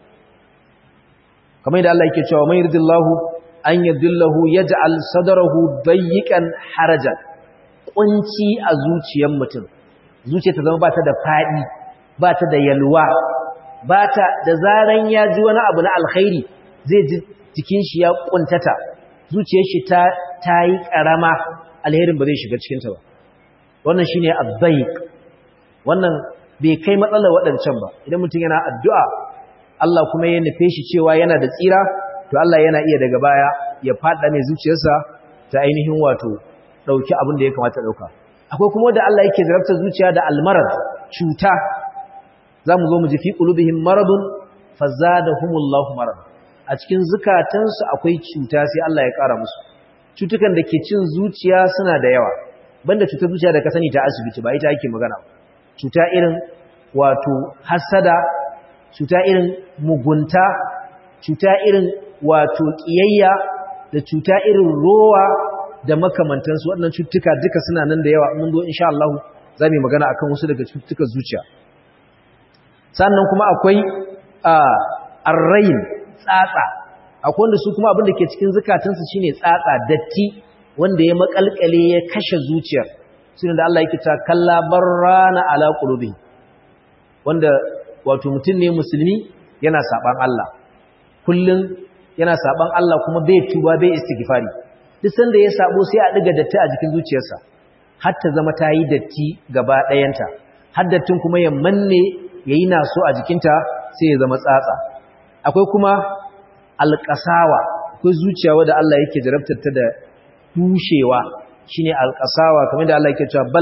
kamar da Allah yake cewa man yuridillahu an yadillahu yaj'al sadrahu dayyikan harajan kunci a zuciyar mutum zuciya ta zama ba ta da fadi ba ta da yalwa ba ta da zaran ya ji wani abu na alkhairi zai ji jikin shi ya kuntata zuciyar shi ta tayi karama alherin ba zai shiga cikin ta ba wannan shine abbaik wannan bai kai matsalar waɗancan ba idan mutum yana addu'a Allah kuma ya nufe shi cewa yana da tsira to Allah yana iya daga baya ya fada mai zuciyarsa ta ainihin wato dauki abin da ya kamata dauka akwai kuma da Allah yake zarafta zuciya da almarad cuta zamu zo mu ji fi qulubihim maradun fazadahumullahu marad a cikin zukatansu akwai cuta sai Allah ya kara musu cutukan da ke cin zuciya suna da yawa banda cutar zuciya da ka sani ta asibiti ba ita ake magana cuta irin wato hasada cuta irin mugunta cuta irin wato ƙiyayya da cuta irin rowa da makamantansu waɗannan cututtuka duka suna nan da yawa mun zo insha Allah za mu yi magana akan wasu daga cututtukan zuciya sannan kuma akwai arrain tsatsa akwai wanda su kuma abin da ke cikin zukatansu shine tsatsa datti wanda ya makalkale ya kashe zuciyar sunan da Allah yake ta kalla barrana ala qulubi wanda wato mutum ne musulmi yana saban Allah kullun yana saban Allah kuma bai tuba bai istighfari duk sanda ya sabo sai a diga datti a jikin zuciyarsa har ta zama ta yi datti gaba ɗayanta har dattin kuma ya manne yayi naso a jikinta sai ya zama tsatsa akwai kuma alƙasawa akwai zuciya wadda Allah yake jarabtar ta da tushewa shine alƙasawa kamar da Allah yake cewa bal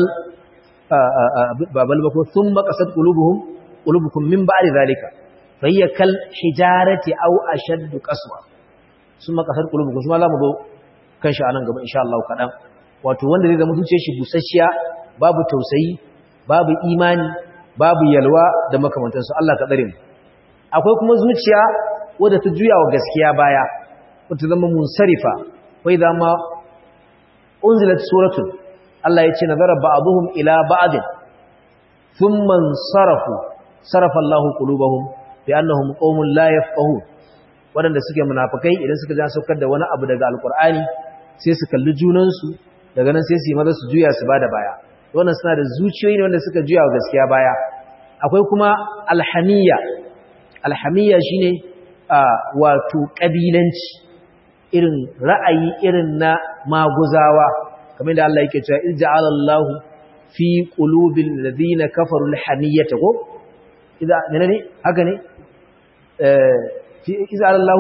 babal bako thumma qasat qulubuhum qulubukum min ba'di zalika fa hiya kal hijarati aw ashadd qaswa thumma qasat qulubukum kuma zamu zo kan shi anan gaba insha Allah kadan wato wanda zai zama zuciyar shi busasshiya babu tausayi babu imani babu yalwa da makamantansu Allah ka tsare mu akwai kuma zuciya wadda ta juya wa gaskiya baya wata zama munsarifa wai zama unzilat suratun Allah ya ce nazara ba'dhum ila ba'd thumma sarafu sarafa Allahu qulubahum bi annahum qaumun la yafqahun wadanda suke munafikai idan suka ja saukar da wani abu daga alqur'ani sai su kalli junan su daga nan sai su yi maza su juya su bada baya wannan suna da zuciyoyi ne wanda suka juya wa gaskiya baya akwai kuma alhamiyya alhamiyya shine wato kabilanci irin ra'ayi irin na maguzawa kamar da Allah yake cewa ij'ala Allahu fi qulubil ladina kafaru alhamiyata ko idan menene haka ne eh fi ij'ala Allahu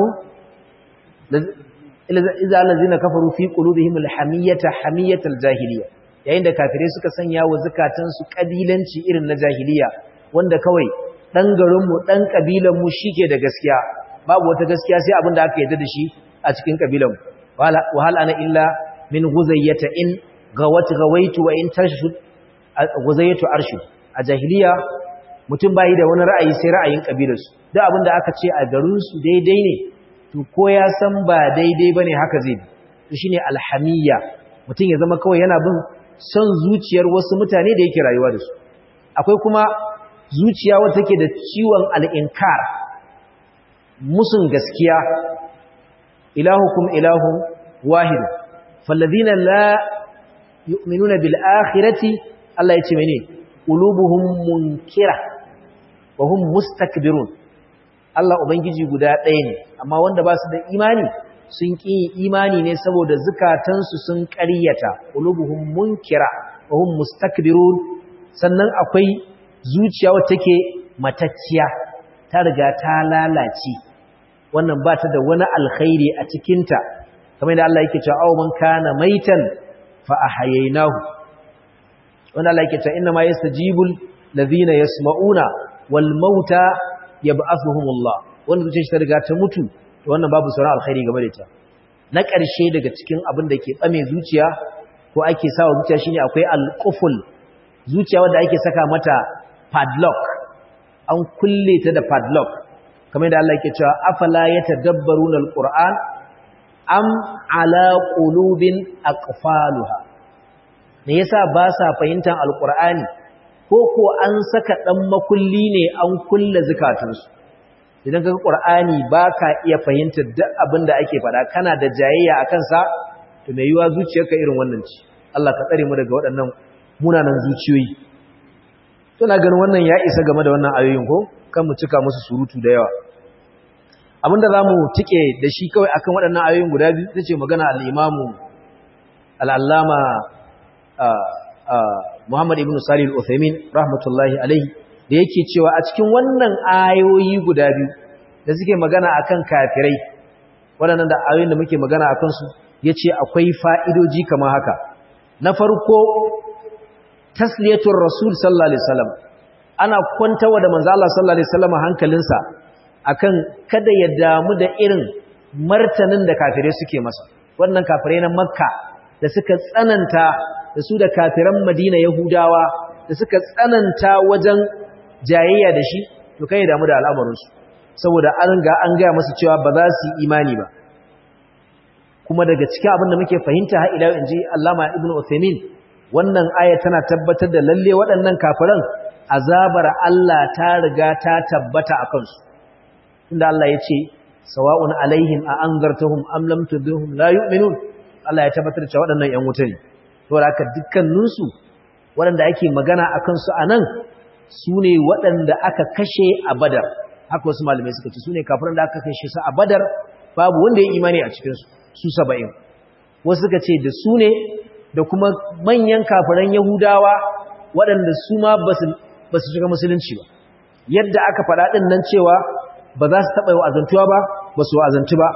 ij'ala alladhina kafaru fi qulubihim alhamiyata hamiyatal jahiliya yayin da kafirai suka sanya wa zakatan su kabilanci irin na jahiliya wanda kawai dan garin mu dan kabilan mu shike da gaskiya babu wata gaskiya sai abin da aka yarda da shi a cikin kabilan mu wa hal ana illa min guzayyata in gawat gawaitu wa in tashud guzayyatu arshu a jahiliya mutum bai da wani ra'ayi sai ra'ayin kabilarsu duk abin da aka ce a garin su daidai ne to ko ya san ba daidai bane haka zai bi to shine alhamiyya mutum ya zama kawai yana bin son zuciyar wasu mutane da yake rayuwa da su akwai kuma zuciya wata take da ciwon al'inkar musun gaskiya ilahukum ilahun wahid fallazina la yu'minuna bil akhirati Allah yace mene qulubuhum munkira wa hum mustakbirun Allah ubangiji guda ɗaya ne amma wanda ba su da imani sun ƙi imani ne saboda zukatansu sun ƙaryata qulubuhum munkira wa hum mustakbirun sannan akwai zuciya wacce take matacciya ta riga ta lalace wannan ba ta da wani alkhairi a cikinta kamar da Allah yake cewa aw man kana maitan fa ahyaynahu wannan Allah yake cewa inna ma yastajibul ladhina yasma'una wal mauta yab'athuhumullah wanda zuciyar shi ta riga ta mutu to wannan babu sauran alkhairi game da ita na ƙarshe daga cikin abin da ke tsame zuciya ko ake sawa zuciya shine akwai alquful zuciya wanda ake saka mata padlock an kulle ta da padlock kamar da Allah yake cewa afala yatadabbaruna alquran am ala qulubin aqfaluha me yasa ba sa fahimtar alqur'ani ko ko an saka dan makulli ne an kulle zakatunsu idan kaga qur'ani baka iya fahimtar duk abin da ake faɗa kana da jayayya akan sa to me yiwa zuciyarka irin wannan ce Allah ka tsare mu daga waɗannan munanan zuciyoyi to na ganin wannan ya isa game da wannan ayoyin ko kan mu cika musu surutu da yawa abinda zamu tike da shi kawai akan waɗannan ayoyin guda biyu tace magana al-imamu al-allama Muhammad ibn Salih al-Uthaymeen rahmatullahi alaihi da yake cewa a cikin wannan ayoyi guda biyu da suke magana akan kafirai waɗannan da ayoyin da muke magana akan su yace akwai fa'idoji kamar haka na farko tasliyatur rasul sallallahu alaihi wasallam ana kwantawa da manzo Allah sallallahu alaihi wasallam hankalinsa akan kada ya damu da irin martanin da kafirai suke masa wannan kafirai na makka da suka tsananta da su da kafiran madina yahudawa da suka tsananta wajen jayayya da shi to kai damu da al'amarinsu saboda an ga an gaya masu cewa ba za su yi imani ba kuma daga cikin abin da muke fahimta har ila inji Allama Ibn Uthaymeen wannan aya tana tabbatar da lalle waɗannan kafiran azabar Allah ta riga ta tabbata a kansu inda Allah ya ce sawa'un alaihim a anzartahum am lam tudhum la yu'minun Allah ya tabbatar da waɗannan ƴan wuta ne to haka dukkaninsu waɗanda ake magana akan su anan su ne waɗanda aka kashe a badar haka wasu malamai suka ce su ne kafiran da aka kashe su a badar babu wanda ya imani a cikinsu su saba'in wasu suka ce da su ne da kuma manyan kafiran yahudawa waɗanda su ma ba su shiga musulunci ba yadda aka faɗa ɗin nan cewa ba za su taɓa yi wa'azantuwa ba ba su wa'azantu ba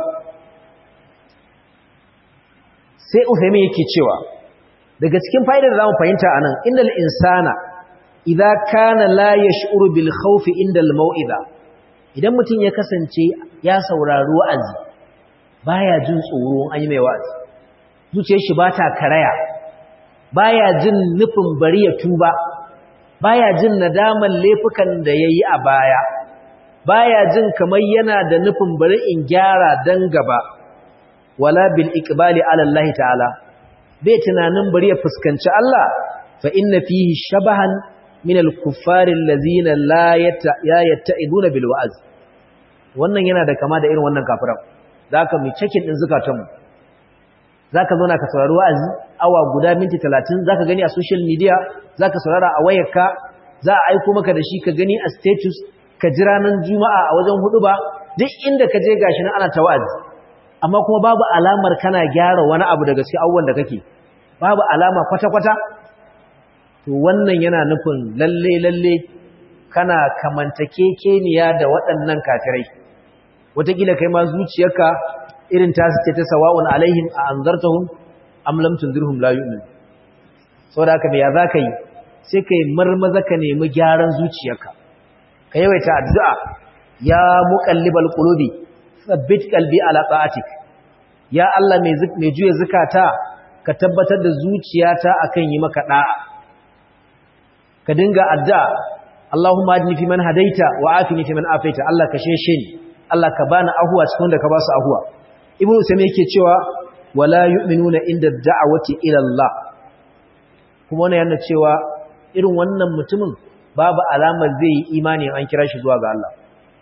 sai ufemi yake cewa daga cikin fa'idar za mu fahimta a nan inda insana idza kana la yash'uru bil khawf inda al mau'iza idan mutum ya kasance ya saurari wa'azi baya jin tsoro an yi mai wa'azi zuciyar shi bata karaya baya jin nufin bari ya tuba baya jin nadaman laifukan da yayi a baya baya jin kamar yana da nufin bari in gyara dan gaba wala bil iqbali ala Allah ta'ala bai tunanin bari ya fuskanci Allah fa inna fihi shabahan min al-kuffari allazina la yatta'iduna bil wa'z wannan yana da kama da irin wannan kafiran zaka mu cikin din zakatanmu zaka zo na ka saurari wa'azi awa guda minti 30 zaka gani a social media zaka saurara a wayarka za a aika maka da shi ka gani a status ka jira nan juma'a a wajen hudu ba duk inda ka je gashi nan ana ta wa'azi amma kuma babu alamar kana gyara wani abu daga cikin abubuwan da kake babu alama kwata-kwata to wannan yana nufin lalle lalle kana kamantakekeniya da waɗannan kafirai wataƙila kai ma zuciyarka irin ta suke ta sawa'un alaihim a anzartahum am lam tunzirhum la yu'min saboda haka me ya zaka yi sai kai marmaza ka nemi gyaran zuciyarka ka yawaita addu'a ya muqallibal qulubi thabbit qalbi ala ta'atik ya Allah mai mai juya zakata ka tabbatar da zuciyata akan yi maka da'a ka dinga addu'a Allahumma adni fi man hadaita wa afini fi man afaita Allah ka sheshe ni Allah ka bani ahuwa cikin wanda ka ba su ahuwa Ibn Usaymin yake cewa wala yu'minuna inda da'awati ila Allah kuma wannan yana cewa irin wannan mutumin babu alamar zai yi imani an kira shi zuwa ga Allah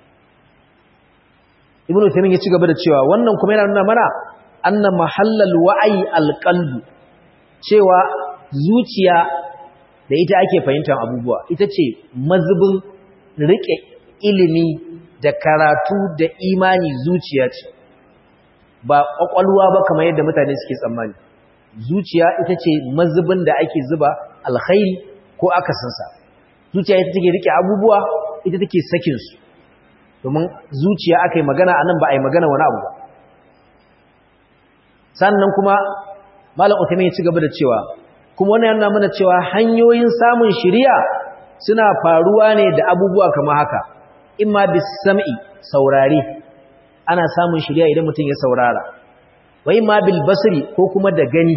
Ibn Usaymin ya ci gaba da cewa wannan kuma yana nuna mana anna mahallal wa'i alqalbu cewa zuciya da ita ake fahimtar abubuwa ita ce mazubin rike ilimi da karatu da imani zuciya ce ba ƙwaƙwalwa ba kamar yadda mutane suke tsammani zuciya ita ce mazubin da ake zuba alkhairi ko akasinsa zuciya ita take rike abubuwa ita take sakinsu domin zuciya aka yi magana a nan ba a yi magana wani abu ba sannan kuma malam utami ya ci gaba da cewa kuma wannan yana mana cewa hanyoyin samun shiriya suna faruwa ne da abubuwa kamar haka imma bisam'i saurare ana samun shiriya idan mutum ya saurara wa imma bil basri ko kuma da gani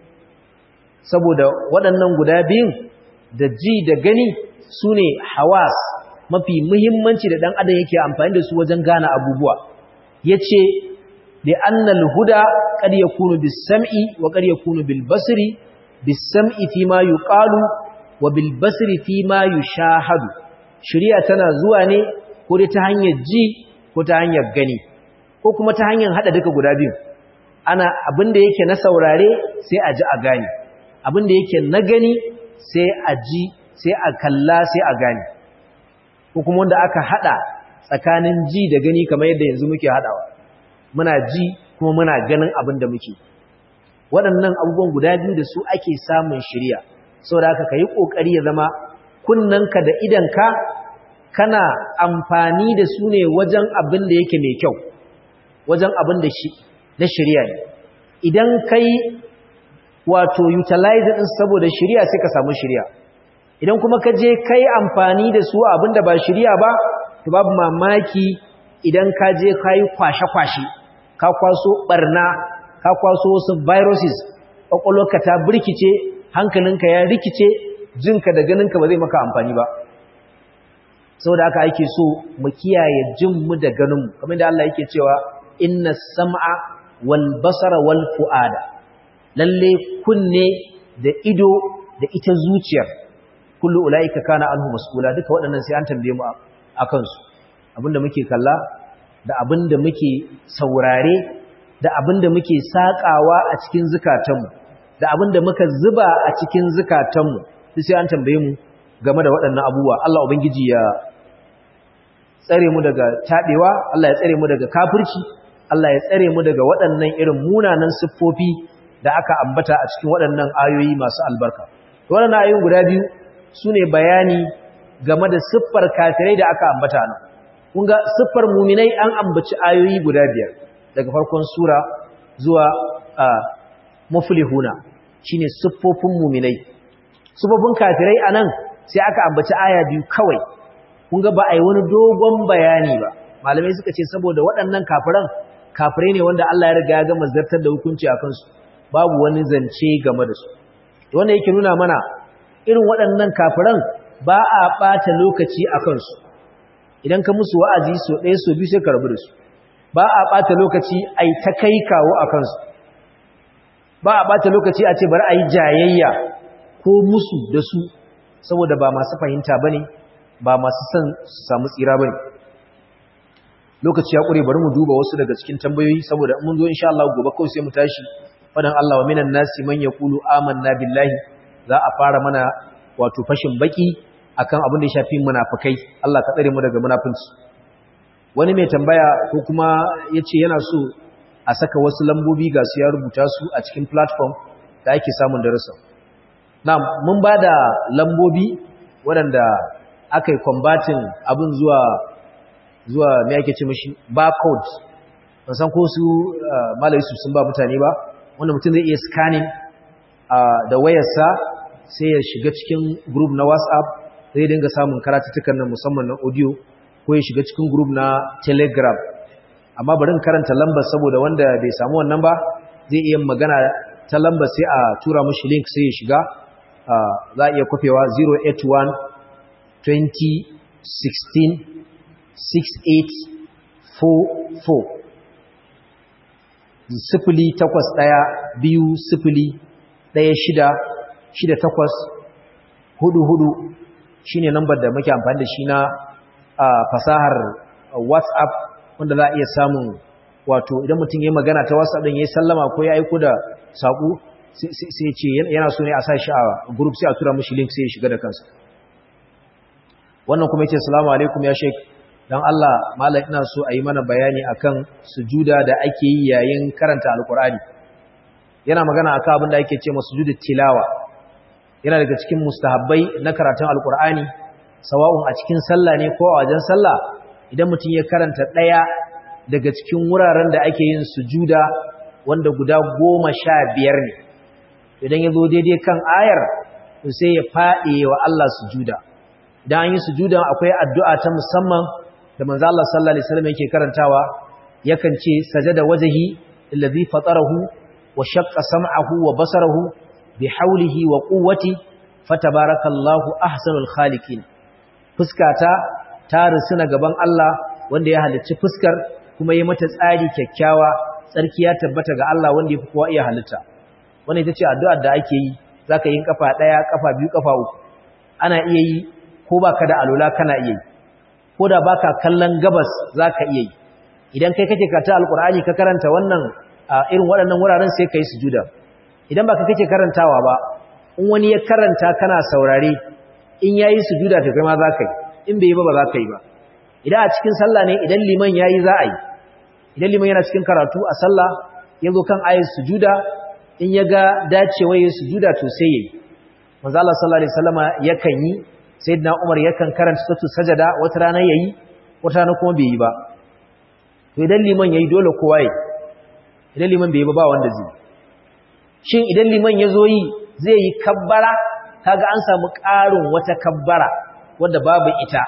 saboda waɗannan guda biyun da ji da gani sune hawas mafi muhimmanci da dan adam yake amfani da su wajen gane abubuwa yace bi annal huda qad yakunu bis sam'i wa qad yakunu bil basri bis sam'i fi ma yuqalu wa bil basri fi ma yushahadu shari'a tana zuwa ne ko dai ta hanyar ji ko ta hanyar gani ko kuma ta hanyar hada duka guda biyu ana abinda yake na saurare sai a ji a gane abinda yake na gani sai a ji sai a kalla sai a gane ko kuma wanda aka hada tsakanin ji da gani kamar yadda yanzu muke hadawa muna ji kuma muna ganin abin da muke waɗannan abubuwan guda biyu da su ake samun shirya saboda haka kai kokari ya zama kunnanka da idanka kana amfani da su ne wajen abin da yake mai kyau wajen abin da shi na shirya ne idan kai wato utilize din saboda shirya sai ka samu shirya idan kuma ka je kai amfani da su abin da ba shirya ba to babu mamaki idan ka je ka yi kwashe-kwashe ka kwaso barna ka kwaso wasu viruses ƙwaƙwalwarka ta birkice hankalinka ya rikice jinka da ganinka ba zai maka amfani ba sau da aka ake so mu kiyaye jinmu da ganinmu kamar da Allah yake cewa inna sam'a wal basara wal fu'ada lalle kunne da ido da ita zuciyar kullu ulaika kana anhu mas'ula duka waɗannan sai an tambaye mu akan su abinda muke kalla da abinda muke saurare da abinda muke sakawa a cikin zukatanmu da abinda muka zuba a cikin zukatanmu duk sai an tambaye mu game da waɗannan abubuwa Allah ubangiji ya tsare mu daga tabewa Allah ya tsare mu daga kafirci Allah ya tsare mu daga waɗannan irin munanan siffofi da aka ambata a cikin waɗannan ayoyi masu albarka waɗannan ayoyin guda biyu sune bayani game da siffar kafirai da aka ambata nan kun ga siffar muminai an ambaci ayoyi guda biyar daga farkon sura zuwa muflihuna shine siffofin muminai siffofin kafirai anan sai aka ambaci aya biyu kawai kun ga ba a yi wani dogon bayani ba malamai suka ce saboda waɗannan kafiran kafirai ne wanda Allah ya riga ya gama zartar da hukunci a kansu babu wani zance game da su wanda yake nuna mana irin waɗannan kafiran ba a ɓata lokaci a kansu idan ka musu wa'azi so ɗaya so biyu sai ka rabu da su ba a ɓata lokaci a yi ta kai kawo a kansu ba a ɓata lokaci a ce bari a yi jayayya ko musu da su saboda ba masu fahimta ba ne ba masu son su samu tsira ba ne lokaci ya ƙure bari mu duba wasu daga cikin tambayoyi saboda mun zo insha Allah gobe kawai sai mu tashi fadan Allah wa minan nasi man yaqulu amanna billahi za a fara mana wato fashin baki akan abin da ya shafi munafikai Allah ka tsare mu daga munafinci wani mai tambaya ko kuma yace yana so a saka wasu lambobi ga su ya rubuta su a cikin platform da ake samun darasa na'am mun bada lambobi waɗanda aka yi combating abin zuwa zuwa me ake ce mishi barcode ban san ko su malai su sun ba mutane ba wanda mutum zai iya scanning da wayarsa sai ya shiga cikin group na WhatsApp zai dinga samun karatuttukan nan musamman na audio ko ya shiga cikin group na Telegram amma bari karanta lambar saboda wanda bai samu wannan ba zai iya magana ta lambar sai a tura mishi link sai ya shiga za a iya kwafewa 081 20 16 6844 sifili takwas ɗaya biyu sifili ɗaya shida shida takwas hudu hudu shi ne lambar da muke amfani da shi na fasahar whatsapp wanda za a iya samun wato idan mutum ya magana ta whatsapp ɗin ya yi sallama ko ya aiko da saƙo sai ce yana so ne a sa shi a group sai a tura mashi link sai ya shiga da kansa wannan kuma yace assalamu alaikum ya sheik don Allah malam ina so a yi mana bayani akan sujuda da ake yi yayin karanta alkur'ani yana magana akan abin da ake ce ma sujudu tilawa yana daga cikin mustahabbai na karatun alkur'ani sawa'un a cikin sallah ne ko a wajen sallah idan mutum ya karanta ɗaya daga cikin wuraren da ake yin sujuda wanda guda goma sha biyar ne idan ya zo daidai kan ayar to sai ya faɗi wa Allah sujuda idan an yi sujuda akwai addu'a ta musamman da manzo Allah sallallahu alaihi wasallam yake karantawa yakan ce sajada wajhi allazi fatarahu wa shaqqa sam'ahu wa basarahu bi hawlihi wa quwwati fatabarakallahu ahsanul khaliqin fuskata ta rusuna gaban Allah wanda ya halicci fuskar kuma ya mata tsari kyakkyawa tsarki ya tabbata ga Allah wanda ya fi kowa iya halitta wannan ita ce addu'ar da ake yi zaka yi kafa daya kafa biyu kafa uku ana iya yi ko baka da alola kana iya yi ko da baka kallon gabas zaka iya yi idan kai kake karanta alqur'ani ka karanta wannan irin waɗannan wuraren sai kai sujuda idan baka kake karantawa ba in wani ya karanta kana saurare in yayi sujuda to kai ma zaka yi in bai yi ba ba zaka yi ba idan a cikin sallah ne idan liman yayi za a yi idan liman yana cikin karatu a sallah yazo kan ayat sujuda in ya ga dacewa yayin sujuda to sai yayi manzo Allah sallallahu alaihi wasallama yakan yi sayyidina Umar yakan karanta suratul sajada wata rana yayi wata rana kuma bai yi ba to idan liman yayi dole kowa yayi idan liman bai yi ba ba wanda zai shin idan liman yazo yi zai yi kabbara kaga an samu ƙarin wata kabbara wanda babu ita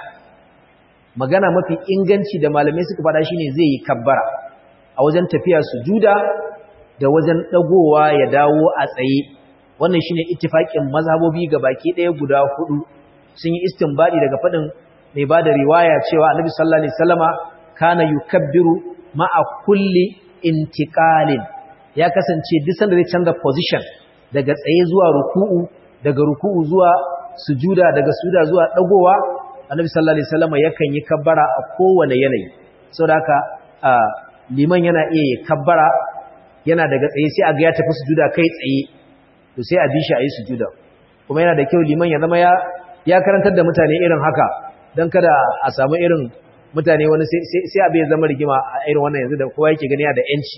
magana mafi inganci da malamai suka faɗa shine zai yi kabbara a wajen tafiya sujuda da wajen dagowa ya dawo a tsaye wannan shine ittifaqin mazhabobi baki ɗaya guda hudu sun yi istinbadi daga faɗin mai bada riwaya cewa Annabi sallallahu alaihi wasallama kana yukabbiru ma'a kulli intiqalin ya kasance duk sanda zai canza position daga tsaye zuwa ruku'u daga ruku'u zuwa sujuda daga sujuda zuwa dagowa Annabi sallallahu alaihi wasallama yakan yi kabbara a kowane yanayi saboda haka liman yana iya yi kabbara yana daga tsaye sai a ga ya tafi sujuda kai tsaye to sai a bi shi a yi sujuda kuma yana da kyau liman ya zama ya ya karantar da mutane irin haka don kada a samu irin mutane wani sai abu ya zama rigima a irin wannan yanzu da kowa yake gani da yanci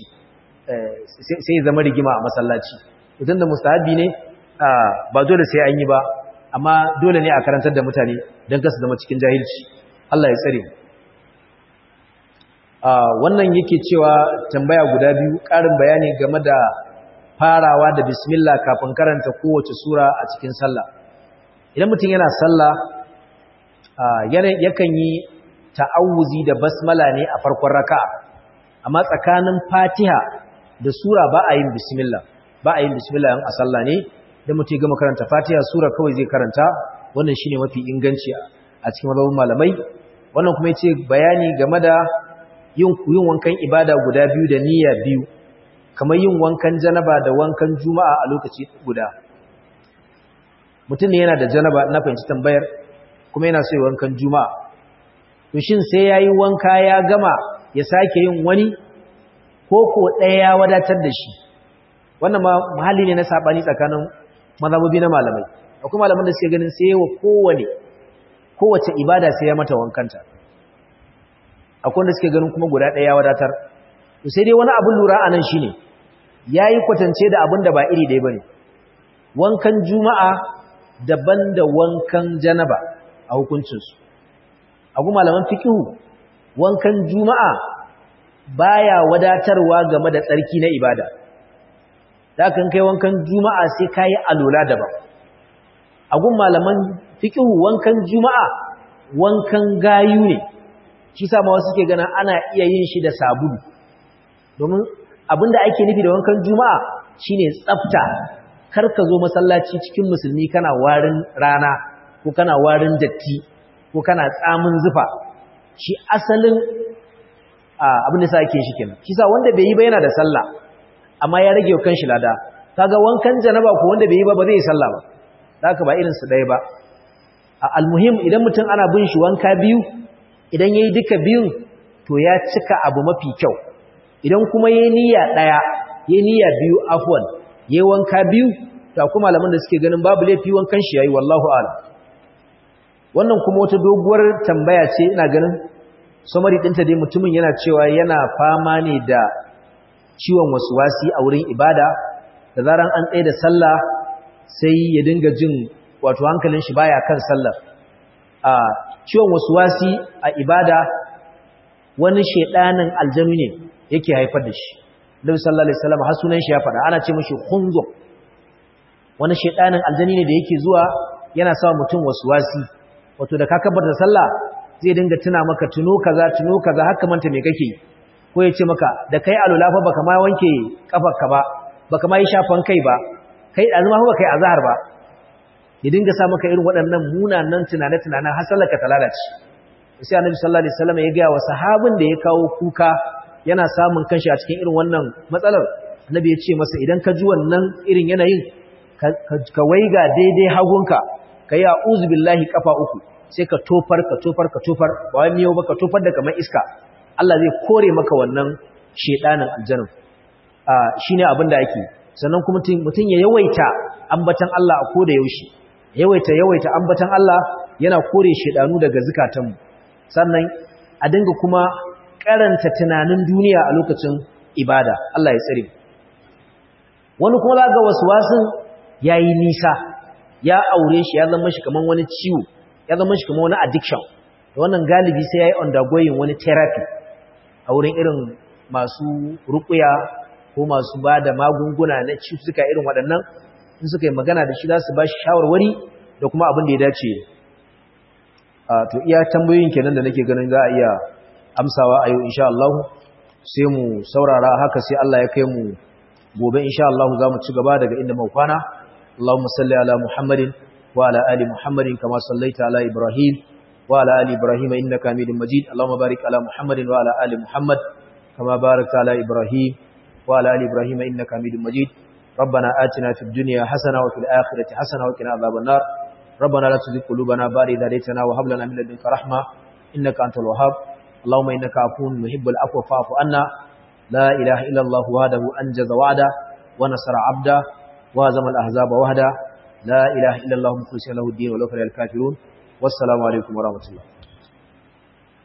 sai ya zama rigima a masallaci mutum da mustahabi ne ba dole sai an yi ba amma dole ne a karantar da mutane don kasu zama cikin jahilci Allah ya tsare wannan yake cewa tambaya guda biyu ƙarin bayani game da farawa da bismillah kafin karanta kowace sura a cikin sallah idan mutum yana sallah yakan yi ta'awuzi da basmala ne a farkon raka'a amma tsakanin fatiha da sura ba a yin bismillah ba a yin bismillah yan a sallah ne da mutum gama karanta fatiha sura kawai zai karanta wannan shine mafi inganci a cikin mazhabin malamai wannan kuma yace bayani game da yin yin wankan ibada guda biyu da niyya biyu kamar yin wankan janaba da wankan juma'a a lokaci guda mutum ne yana da janaba na fahimci tambayar kuma yana so yi wankan juma'a to shin sai yayi wanka ya gama ya sake yin wani ko ko ɗaya ya wadatar da shi wannan ma mahalli ne na sabani tsakanin mazhabobi na malamai akwai malaman da suke ganin sai wa kowane kowace ibada sai ya mata wankanta akwai wanda suke ganin kuma guda ɗaya ya wadatar to sai dai wani abin lura anan shine yayi kwatance da abin da ba iri ɗaya bane wankan juma'a daban da wankan janaba a hukuncinsu agu malaman fikihu wankan juma'a baya wadatarwa game da tsarki na ibada da kan kai wankan juma'a sai kai alola daban agun malaman fikihu wankan juma'a wankan gayu ne shi sa ma wasu suke gana ana iya yin shi da sabulu domin abinda ake nufi da wankan juma'a shine tsafta kar ka zo masallaci cikin musulmi kana warin rana ko kana warin datti ko kana tsamin zufa shi asalin abin da sa ake shi kenan shi sa wanda bai yi ba yana da sallah amma ya rage kan shi lada kaga wankan janaba ko wanda bai yi ba ba zai yi sallah ba haka ba irin su ɗaya ba almuhim idan mutum ana bin shi wanka biyu idan yayi duka biyun to ya cika abu mafi kyau idan kuma yayi niyya ɗaya yayi niyya biyu afwan yayi wanka biyu to kuma malaman da suke ganin babu laifi wankan shi yayi wallahu a'lam wannan kuma wata doguwar tambaya ce ina ganin summary ɗinta dai mutumin yana cewa yana fama ne da ciwon wasuwasi a wurin ibada da zaran an tsaye da sallah sai ya dinga jin wato hankalin shi baya kan sallar a ciwon wasuwasi a ibada wani shedanin aljanu ne yake haifar da shi Nabi sallallahu alaihi wasallam har sunan shi ya fada ana ce mishi khunzur wani shedanin aljani ne da yake zuwa yana sa mutum wasuwasi wato da ka kabar da sallah zai dinga tuna maka tuno kaza tuno kaza haka manta me kake ko ya ce maka da kai alula fa baka ma wanke kafarka ba baka ma yi shafan kai ba kai azuma fa kai azhar ba ya dinga sa maka irin waɗannan munanan tunane-tunanen har sallarka ta lalace sai annabi sallallahu alaihi wasallam ya ga wa sahabin da ya kawo kuka yana samun kanshi a cikin irin wannan matsalar annabi ya ce masa idan ka ji wannan irin yanayin ka waiga daidai hagunka ka yi a'udhu billahi kafa uku sai ka tofar ka tofar ka tofar ba wai miyau ba ka tofar da kamar iska Allah zai kore maka wannan shedanin aljanun shine abin da ake sannan kuma mutum ya yawaita ambatan Allah a koda yaushe yawaita yawaita ambatan Allah yana kore shedanu daga zukatanmu sannan a dinga kuma karanta tunanin duniya a lokacin ibada Allah ya tsare wani kuma zaga waswasin yayi nisa ya aure shi ya zama shi kaman wani ciwo ya zama shi kaman wani addiction wannan galibi sai yayi undergoing wani therapy a wurin irin masu ruqya ko masu bada magunguna na cututtuka irin waɗannan in suka yi magana da shi za su ba shi shawarwari da kuma abin da ya dace to iya tambayoyin kenan da nake ganin za a iya amsawa a yau insha Allah sai mu saurara haka sai Allah ya kai mu gobe insha Allah za mu ci gaba daga inda mu kwana Allahumma salli ala Muhammadin wa ala ali Muhammadin kama sallaita ala Ibrahim wa ala ali Ibrahim innaka Hamidum Majid Allahumma barik ala Muhammadin wa ala ali Muhammad kama barakta ala Ibrahim wa ala ali Ibrahim innaka Hamidum Majid ربنا آتنا في الدنيا حسنة وفي الآخرة حسنة وقنا عذاب النار ربنا لا تزغ قلوبنا بعد إذ هديتنا وهب لنا من لدنك رحمة إنك أنت الوهاب اللهم إنك عفو يحب العفو فاعف عنا لا إله إلا الله وحده أنجز وعده ونصر عبده وهزم الأحزاب وحده لا إله إلا الله مخلصين له الدين ولو كره الكافرون والسلام عليكم ورحمة الله